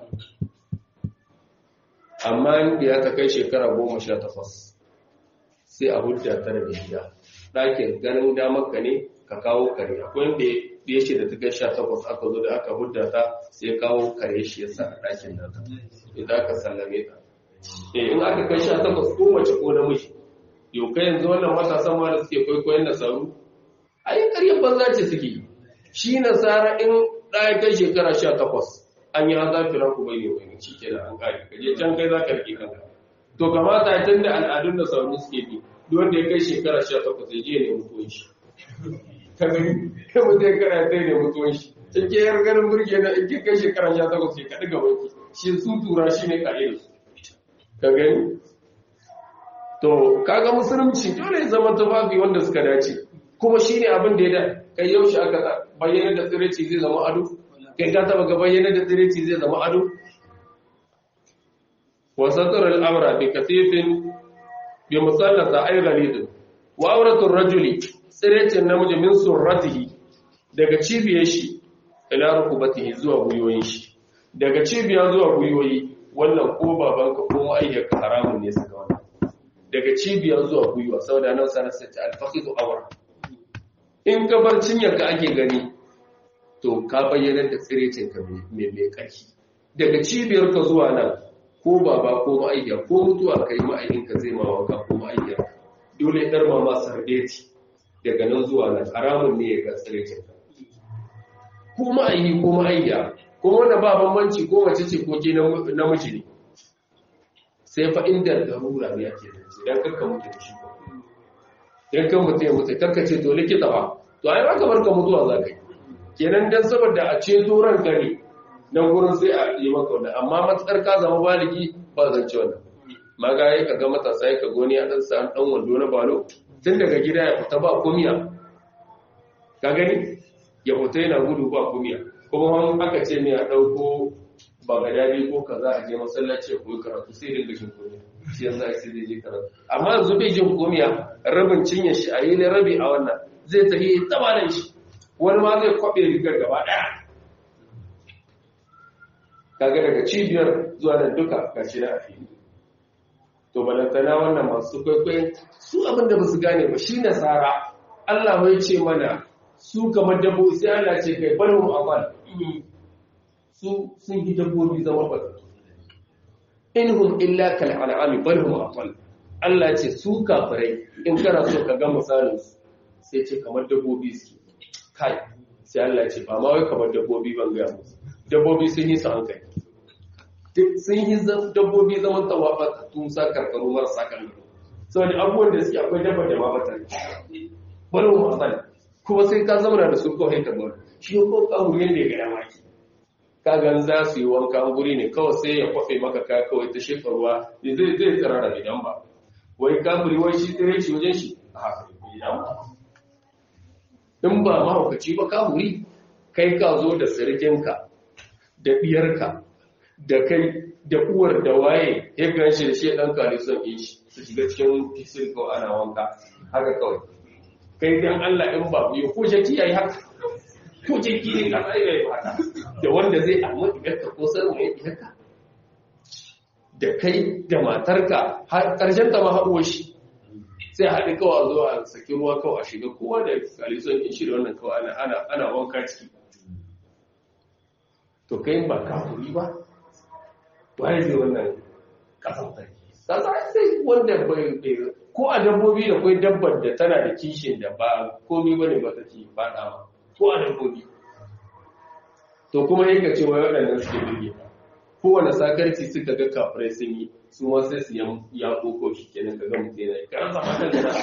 amma in ya ta kai shekara goma sha takwas sai a hujja ta daga gida ɗakin ganin damar ka ne ka kawo kare akwai wanda ya ce da ta kai sha takwas aka zo da aka hujja ta sai kawo kare shi ya sa a ɗakin da ta idan aka sallame ta in aka kai sha takwas ko mace ko namiji yau kai yanzu wannan matasan ma da suke kwaikwayon nasaru a yi ƙaryar banza ce suke shi nasara in ɗaya kai shekara sha takwas an yi haza fira ku bai ne wani shi ke da an ƙari kaje can kai za ka rike kanka to kamata tun da al'adun da sauri suke bi duk wanda ya kai shekara sha takwas ya je ne mutuwan shi ka gani kai mutum ya kara ta ne mutuwan shi in ke yar ganin burge na in ke kai shekaran sha takwas ke kaɗi gaban ki shi su tura shi ne ƙa'idar su ka gani to kaga musulunci dole ya zama tufafi wanda suka dace kuma shi ne abin da ya da kai yaushe aka bayyana da tsiraici zai zama ado kai ka taba ga bayyana da tsiraici zai zama ado wasatar al'amra bi kasifin bi musallata ay ghalid wa auratul rajuli tsiraicin namiji min surratihi daga cibiyar shi ila rukubatihi zuwa guyoyin shi daga cibiya zuwa guyoyi wannan ko babanka ko ma'ayyarka haramun ne suka wannan daga cibiya zuwa guyuwa saboda nan sanar sai ta alfaqidu awra in ka bar cinyarka ake gani to ka bayyana da tsirecinka mai mai ƙarfi daga cibiyarka zuwa nan ko baba ko ma'ayya ko mutuwa kai ma'ayinka zai ma wanka ko ma'ayya dole dar mama sardeti daga nan zuwa nan haramun ne ya ga tsirecinka ko ma'ayi ko ma'ayya ko wanda ba bambanci ko mace ce ko ke namiji ne sai fa inda darura ne ake da shi dan kakka mutu da shi dan kan mutu ya mutu kakka ce to likita ba to ai ba ka barka mutuwa za ka yi kenan dan saboda a ce ran ka ne nan gurin sai a yi maka wannan amma matsar ka zama baligi ba zan ci wannan maga ya ka ga matasa ya ka goni a dan sa dan wando na balo tun daga gida ya fita ba kumiya ka gani ya fita yana gudu ba kumiya kuma wani aka ce ne a ɗauko ba ga dadi ko kaza a je masallaci ko karatu sai dinga jin kumiya shi yanzu ai sai je karatu amma yanzu bai jin kumiya rabin cinye shi a yi ne rabi a wannan zai tafi tabalan shi wani ma zai kwabe rigar gaba ɗaya kaga daga cibiyar zuwa nan duka gashi na a fili to balantana wannan masu kwaikwayon su abin da ba su gane ba shi nasara Allah bai ce mana su kamar dabbobi sai Allah ce kai balhum amal su sun yi dabbobi zama ba inhum illa kal an'ami balhum amal Allah ce su kafirai in kana so ka ga misalin su sai ce kamar dabbobi su kai sai Allah ce ba ma wai kamar dabbobi ban ga musu dabbobi sun yi su hankali sun yi dabbobi zaman tawafa tun sa karkaru marasa kan saboda abubuwan da suke akwai dabba da ma bata balhum amal kuma sai ka zama da su kawai ka bar shi ko kawurin ne ga yamaki ka gan za su yi wanka guri ne kawai sai ya kwafe maka ka kawai ta shefa ruwa zai zai tsira da gidan ba wai kafiri wai shi tsire shi wajen shi a haka gidan ba in ba mahaukaci ba kafiri kai ka zo da sirikinka da biyarka da kai da uwar da waye ya gan shi da shi ɗan kare son yi shi su shiga cikin fisil kawai ana wanka haka kawai kai dan Allah in ba biyu ko jaki yayi haka ko jaki ne ka sai yayi haka da wanda zai amma idan ko san mai haka da kai da matarka har karshen ta ma haɗuwa shi sai haɗi kawai zuwa saki ruwa kawai a shiga kowa da kalison in shi da wannan kawai ana ana ana wanka ciki to kai ba kafuri ba waye zai wannan kasan ta sai wanda bai ko a dabbobi da kwai dabbar da tana da kishin da ba komi bane ba ta ci fada ma ko a dabbobi to kuma yake ce wai waɗannan suke birge kowane sakarci suka ga kafirai sun yi su ma sai su ya koko shi kenan ka ga mutum yana yi kan zama kan gana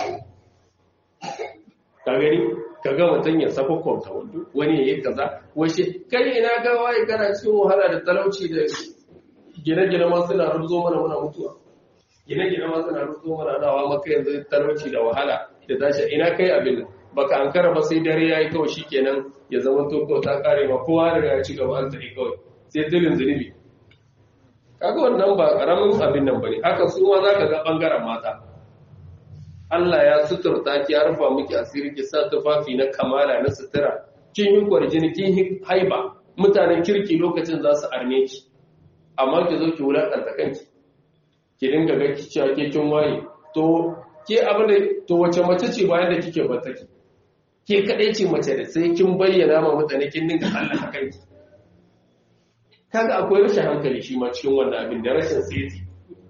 ka gani ka ga mutum ya saka kwamta wando wani ya yi kaza washe kai ina ga waye kana cikin wahala da talauci da gine-gine ma suna rubuzo mana muna mutuwa gine-gine ma suna rubuzo mana nawa maka yanzu talauci da wahala da tashi ina kai abin nan baka an kara ba sai dare yayi kawai shikenan ya zama to ko ta kare ma kowa da ya ci gaba an tafi kawai sai dilin zunubi kaga wannan ba karamin abin nan bane haka su ma zaka ga bangaren mata Allah ya suturta ki ya rufa miki asiri ki sa tufafi na kamala na sutura kin yi kwarjini kin yi haiba mutanen kirki lokacin za su arme ki amma ki zo ki wulakanta kanki ki dinga ga ki cewa ke kin waye to ke abin da to wace mace ce bayan da kike bata ki ke kadai ce mace da sai kin bayyana ma mutane kin dinga Allah kanki kaga akwai rashin hankali shi ma cikin wannan abin da rashin seti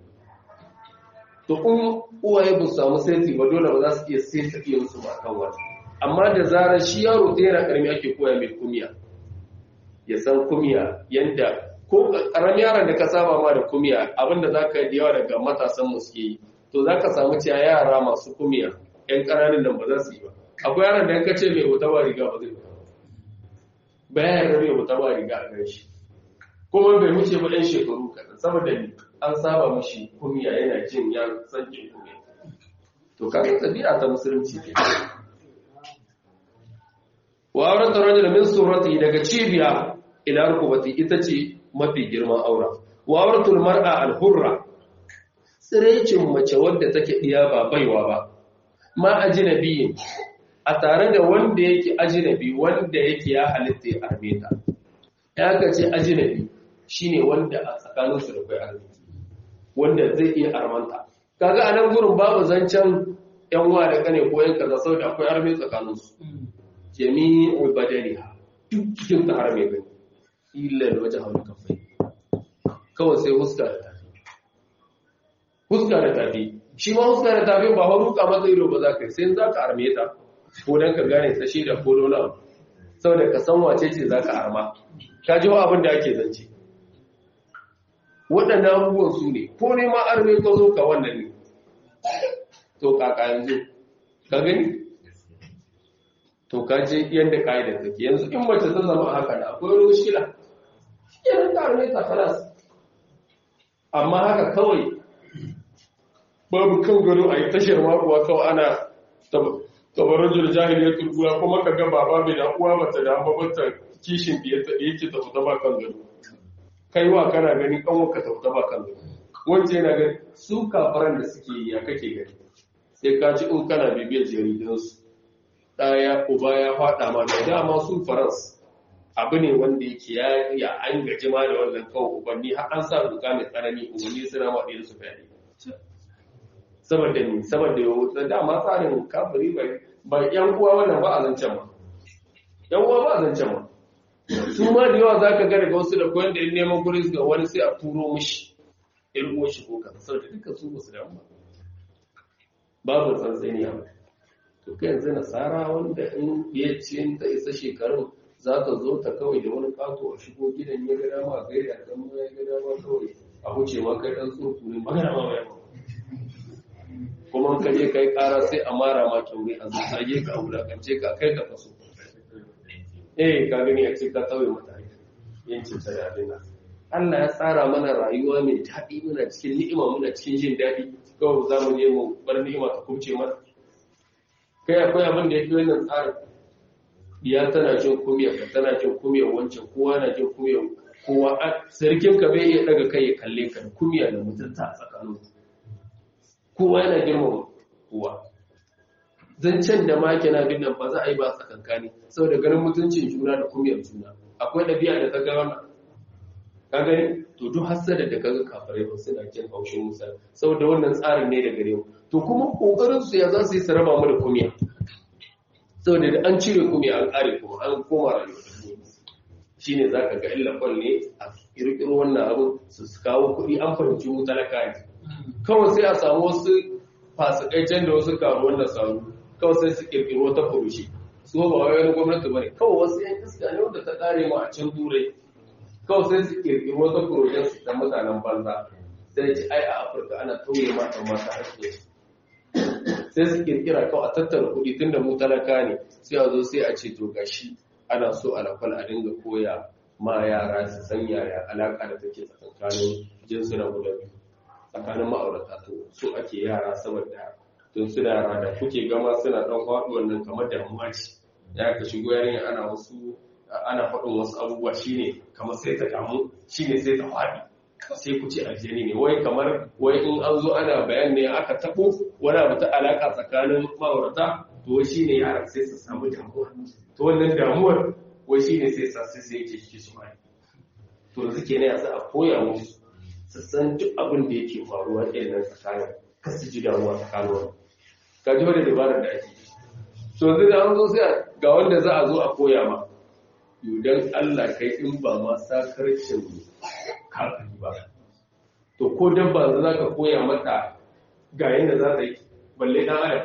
to in uwaye ba su samu seti ba dole ba za su iya seta iya su ba kan wani amma da zarar shi yaro da yana karami ake koya mai kumiya ya san kumiya yanda ko karamin yaron da ka saba ma da kumiya abinda za ka yi yawa daga matasan mu suke yi to za ka samu cewa yara masu kumiya yan ƙananan nan ba za su yi ba akwai yaron da yanka ce mai wuta ba riga ba zai fita bayan rabe wuta ba riga a gan shi kuma bai wuce ba ɗan shekaru kaɗan saboda ni an saba mashi kumiya yana jin ya san jin kumiya to kaga tabi'a ta musulunci ne wa aurata rajul min surati daga cibiya ila rukubati ita ce mafi girman aura wa auratul mar'a al-hurra tsirecin mace wadda take diya ba baiwa ba ma ajnabiyin a tare da wanda yake ajnabi wanda yake ya halitta ya arme ta ya ga ce ajnabi shine wanda a tsakanin su da kai arme wanda zai iya armanta kaga anan gurin babu zancen yan wa da kane ko yan kaza saboda akwai arme tsakanin su jami'u badaniha duk cikin ta arme gani illa wajen hawan kafai kawai sai huska da tafi huska da tafi shi ma huska da tafi ba hau ruka masa ido ba za ka yi sai za ka arme ta ko don ka gane ta shi da ko dole saboda ka san wace ce za ka arma ka ji abin da ake zance waɗannan abubuwan su ne ko ne ma arme ka zo ka wannan ne to kaka yanzu ka gani to ka je yadda ka'idar take yanzu in mace ta zama haka da akwai wani mushkila yana ta arme ta falas amma haka kawai babu kan gado a yi tashar makuwa kawai ana tabarajul jahiliyar turkula kuma ka ga baba mai da uwa mata da babanta kishin da yake ta fita ba kan gado kai wa kana gani kanwaka ta fita ba kan gado wance yana gani su kafaran da suke yi ya kake gani sai ka ci in kana bibiyar jaridunsu ɗaya uba ya faɗa ma da dama su farans abu ne wanda yake ya an gaji ma da wannan kawai ubanni har an sa doka mai tsanani ubanni suna ma ɗaya su fyaɗe saboda ni saboda yau da dama tsarin kafiri bai ba yan uwa wannan ba a zancen ma yan uwa ba a zancen ma su ma da yawa za ka ga daga wasu da koyan da neman gurin ga wani sai a turo mishi yan uwa shi ko kaza saboda dukkan su ba su damu ba babu tsantsani a to kai yanzu nasara wanda in ya ce ta isa shekarun za ta zo ta kawai da wani kato a shigo gidan ya gada ma gaida a zama ya gada ma kawai a huce ma kai dan tsofu ne magana ma mai kuma ka je kai kara sai a mara ma kyaure a zage ka a wulakance ka kai ka kaso eh ka gani a ce ka tauye mata yancin ta da abin Allah ya tsara mana rayuwa mai daɗi muna cikin ni'ima muna cikin jin daɗi kawai za mu je mu bar ni'ima ta kubce mana kai akwai abin da ya fi wannan tsarin diya tana jin kumiyar ka tana jin kumiyar wancan kowa na jin kumiyar kowa sarkin ka bai iya daga kai ya kalle ka da kumiya da mutunta a tsakanin kowa yana girmama kowa zancen da ma kina bin nan ba za a yi ba tsakankani saboda ganin mutuncin juna da kumiyar juna akwai ɗabi'a da ta ga wannan ka gani to duk hasada da kaga kafirai ba suna jin haushin musa saboda wannan tsarin ne da gare mu to kuma kokarin su ya za su yi su raba mu da kumiya saboda da an cire kumiya an kare kuma an koma rayuwa da kumiya shine zaka ga illa kwal ne a kirkiro wannan abu su kawo kuɗi an fahimci mu talaka ne kawai sai a samu wasu fasikai can da wasu karuwan da samu kawai sai su kirkiro ta furushi su ba wai gwamnati bane kawai wasu yan iska ne wanda ta kare mu a can turai kawai sai su kirkiri wata kurojen su da mutanen banza sai ci ai a afirka ana tauye mata mata haƙƙi sai su kirkira kawai a tattara kuɗi tun da mu talaka ne sai a zo sai a ce to gashi ana so a lafal a dinga koya ma yara su san yaya alaƙa da take tsakanin jinsuna guda biyu tsakanin ma'aurata to so ake yara saboda tun suna yara da kuke gama suna ɗan faɗuwan nan kamar damuwa ce ya ka shigo yarinya ana wasu ana faɗin wasu abubuwa shine kamar sai ta damu shine sai ta faɗi sai ku ce aljani ne wai kamar wai in an zo ana bayan ne aka taɓo wani abu ta alaƙa tsakanin ma'aurata to wai shine yaran sai su samu damuwa to wannan damuwar wai shine sai sa sai sai yake shi su mai to yanzu kenan yanzu a koya musu su san duk abin da yake faruwa ɗin nan tsakanin kar su ji damuwa tsakanin wani ka ji wani dabarar da ake to yanzu da an zo sai ga wanda za a zo a koya ma yudan Allah kai in ba ma sakarcin kafin ba to ko dabba za ka koya mata ga yadda za ta yi balle ɗan adam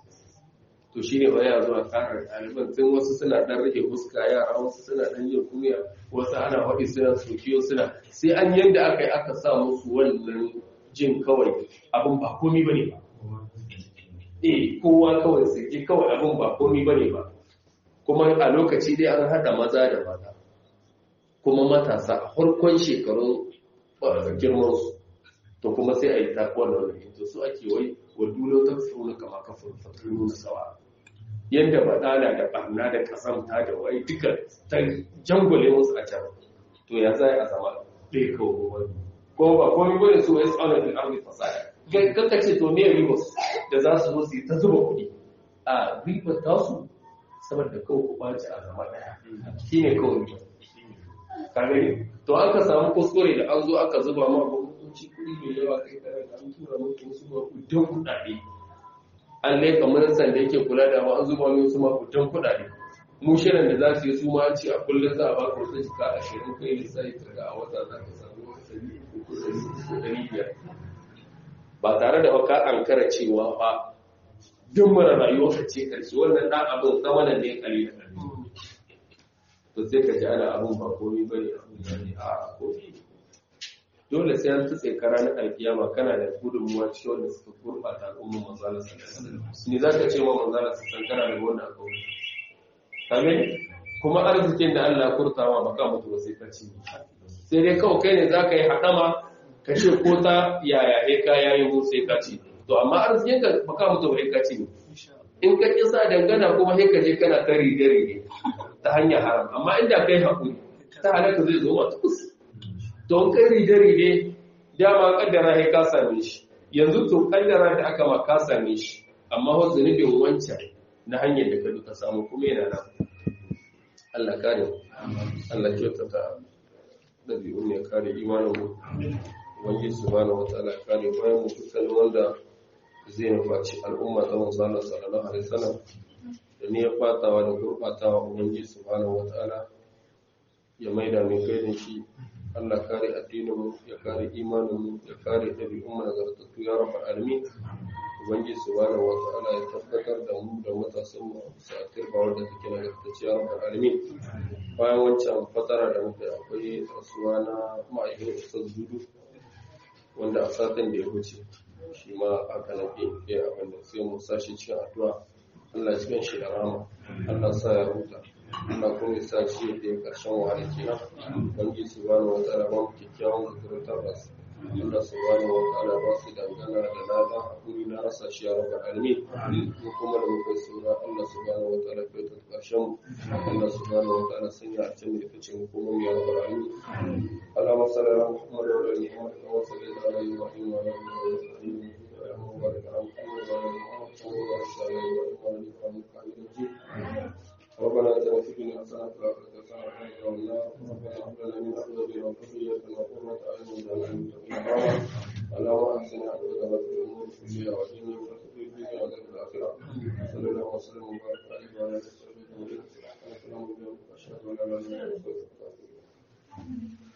to shi ne baya zuwa tsarar ɗaliban tun wasu suna ɗan rage fuska yara wasu suna ɗan yin kumiya wasu ana faɗi suna sokiyo suna sai an yadda aka yi aka sa musu wannan jin kawai abin ba komi ba ne ba eh kowa kawai sake kawai abin ba komi bane ba kuma a lokaci dai an hada maza da mata kuma matasa a farkon shekarun girman su to kuma sai a yi takuwar da wani to su ake wai wa dulo ta tsoro kama kafin fataru na sawa yadda badala da barna da kasamta da wai duka ta jangole musu a can to ya zai a zama ɗaya kawo wani ko ba komi bane su wai tsaunar da arzi fasada kanka ce to me ribos da za su zo su yi ta zuba kuɗi a ribar tasu saboda kawo ku ɓaci a zama ɗaya shi ne kawai ribar ka gani to aka samu kuskure da an zo aka zuba ma gwamnatoci kuɗi mai yawa kai kare da an tura mutu wasu makudan kuɗaɗe an laika ministan da yake kula da ma an zuba mai wasu makudan kuɗaɗe mu shirin da za su yi su ma ce a kullum za a ba ku wasu jika ashirin kai lissafi kaga a wata za ka samu ɗari uku ɗari uku ɗari biyar ba tare da baka ankara cewa ba duk mara rayuwa ka ce karshe wannan ɗan abin zama da ne kali da kali to sai ka ji ana abin ba komi ba ne abin da ne a komi dole sai an tutse ka ranar alkiyama kana da gudunmuwa cikin wanda suka gurɓata al'ummar manzala sallallahu ni za ka ce ma manzala sallallahu kana da wannan al'umma ka gani kuma arzikin da Allah kurtawa baka mutu ba sai ka ci sai dai kawai kai ne za ka yi haɗama ka ce ko ta yaya he ka yayi mu sai ka ci to amma arzikin ka baka mutu ba ka ci in ka kisa dangana kuma he ka je kana ta rige rige ta hanyar haram amma inda kai hakuri ta halaka zai zo wata kus to in kai rige rige dama kaddara he ka same shi yanzu to kaddara da aka ma ka same shi amma wa zunubin wancan na hanyar da ka duka samu kuma yana nan Allah kare Allah kyautata ɗabi'un ya kare imanin mu wani subhanahu wataala kare bayan mu dukkan wanda zai nufaci al'umma ta manzana sallallahu alaihi wasallam da ne ya fatawa da gurbatawa ubangiji subhanahu wataala ya maida mai kai da shi Allah kare addinin mu ya kare imanin mu ya kare ɗabi'un mu nagartattu ya rabbal alamin ubangiji subhanahu wataala ya tabbatar da mu da matasan mu a bisa turba wanda take nagartacciya rabbal alamin bayan wancan fatara da muka akwai rasuwa na ma'aikin ustaz dudu wanda a satin da ya wuce shi ma aka nake ya abin da sai mu sashi cikin addu'a Allah ya cikin shi da rama Allah sa ya huta Allah kuma ya sa shi da ya karshen wahala kenan bangi subhanahu wa ta'ala ba mu kyakkyawan zurata ba su Allah subhanahu wa ta'ala ba su dangana da ladan hakuri na rasa shi ya rabbal alamin mu kuma da muka sura Allah subhanahu wa ta'ala kai ta karshen mu Allah subhanahu wa ta'ala sanya a cikin da kace mu kuma ya rabbal alamin اللهم صل على محمد وعلى ال محمد كما صليت على ابراهيم وعلى ال ابراهيم اللهم بارك على محمد وعلى ال محمد كما باركت على ابراهيم وعلى ال ابراهيم انك حميد مجيد ربنا اتنا في الدنيا حسنه وفي الاخره حسنه وقنا عذاب النار ربنا هب لنا من ازواجنا وذريتنا قرة اعين واجعلنا للمتقين اماما اللهم احسن عقبتنا في الامور كلها وديننا ولا تطيع فينا عذاب الاخره صلى الله وسلم وبارك عليه وعلى اله وصحبه اجمعين سبحانك اللهم وبحمدك اشهد ان لا اله الا انت استغفرك واتوب اليك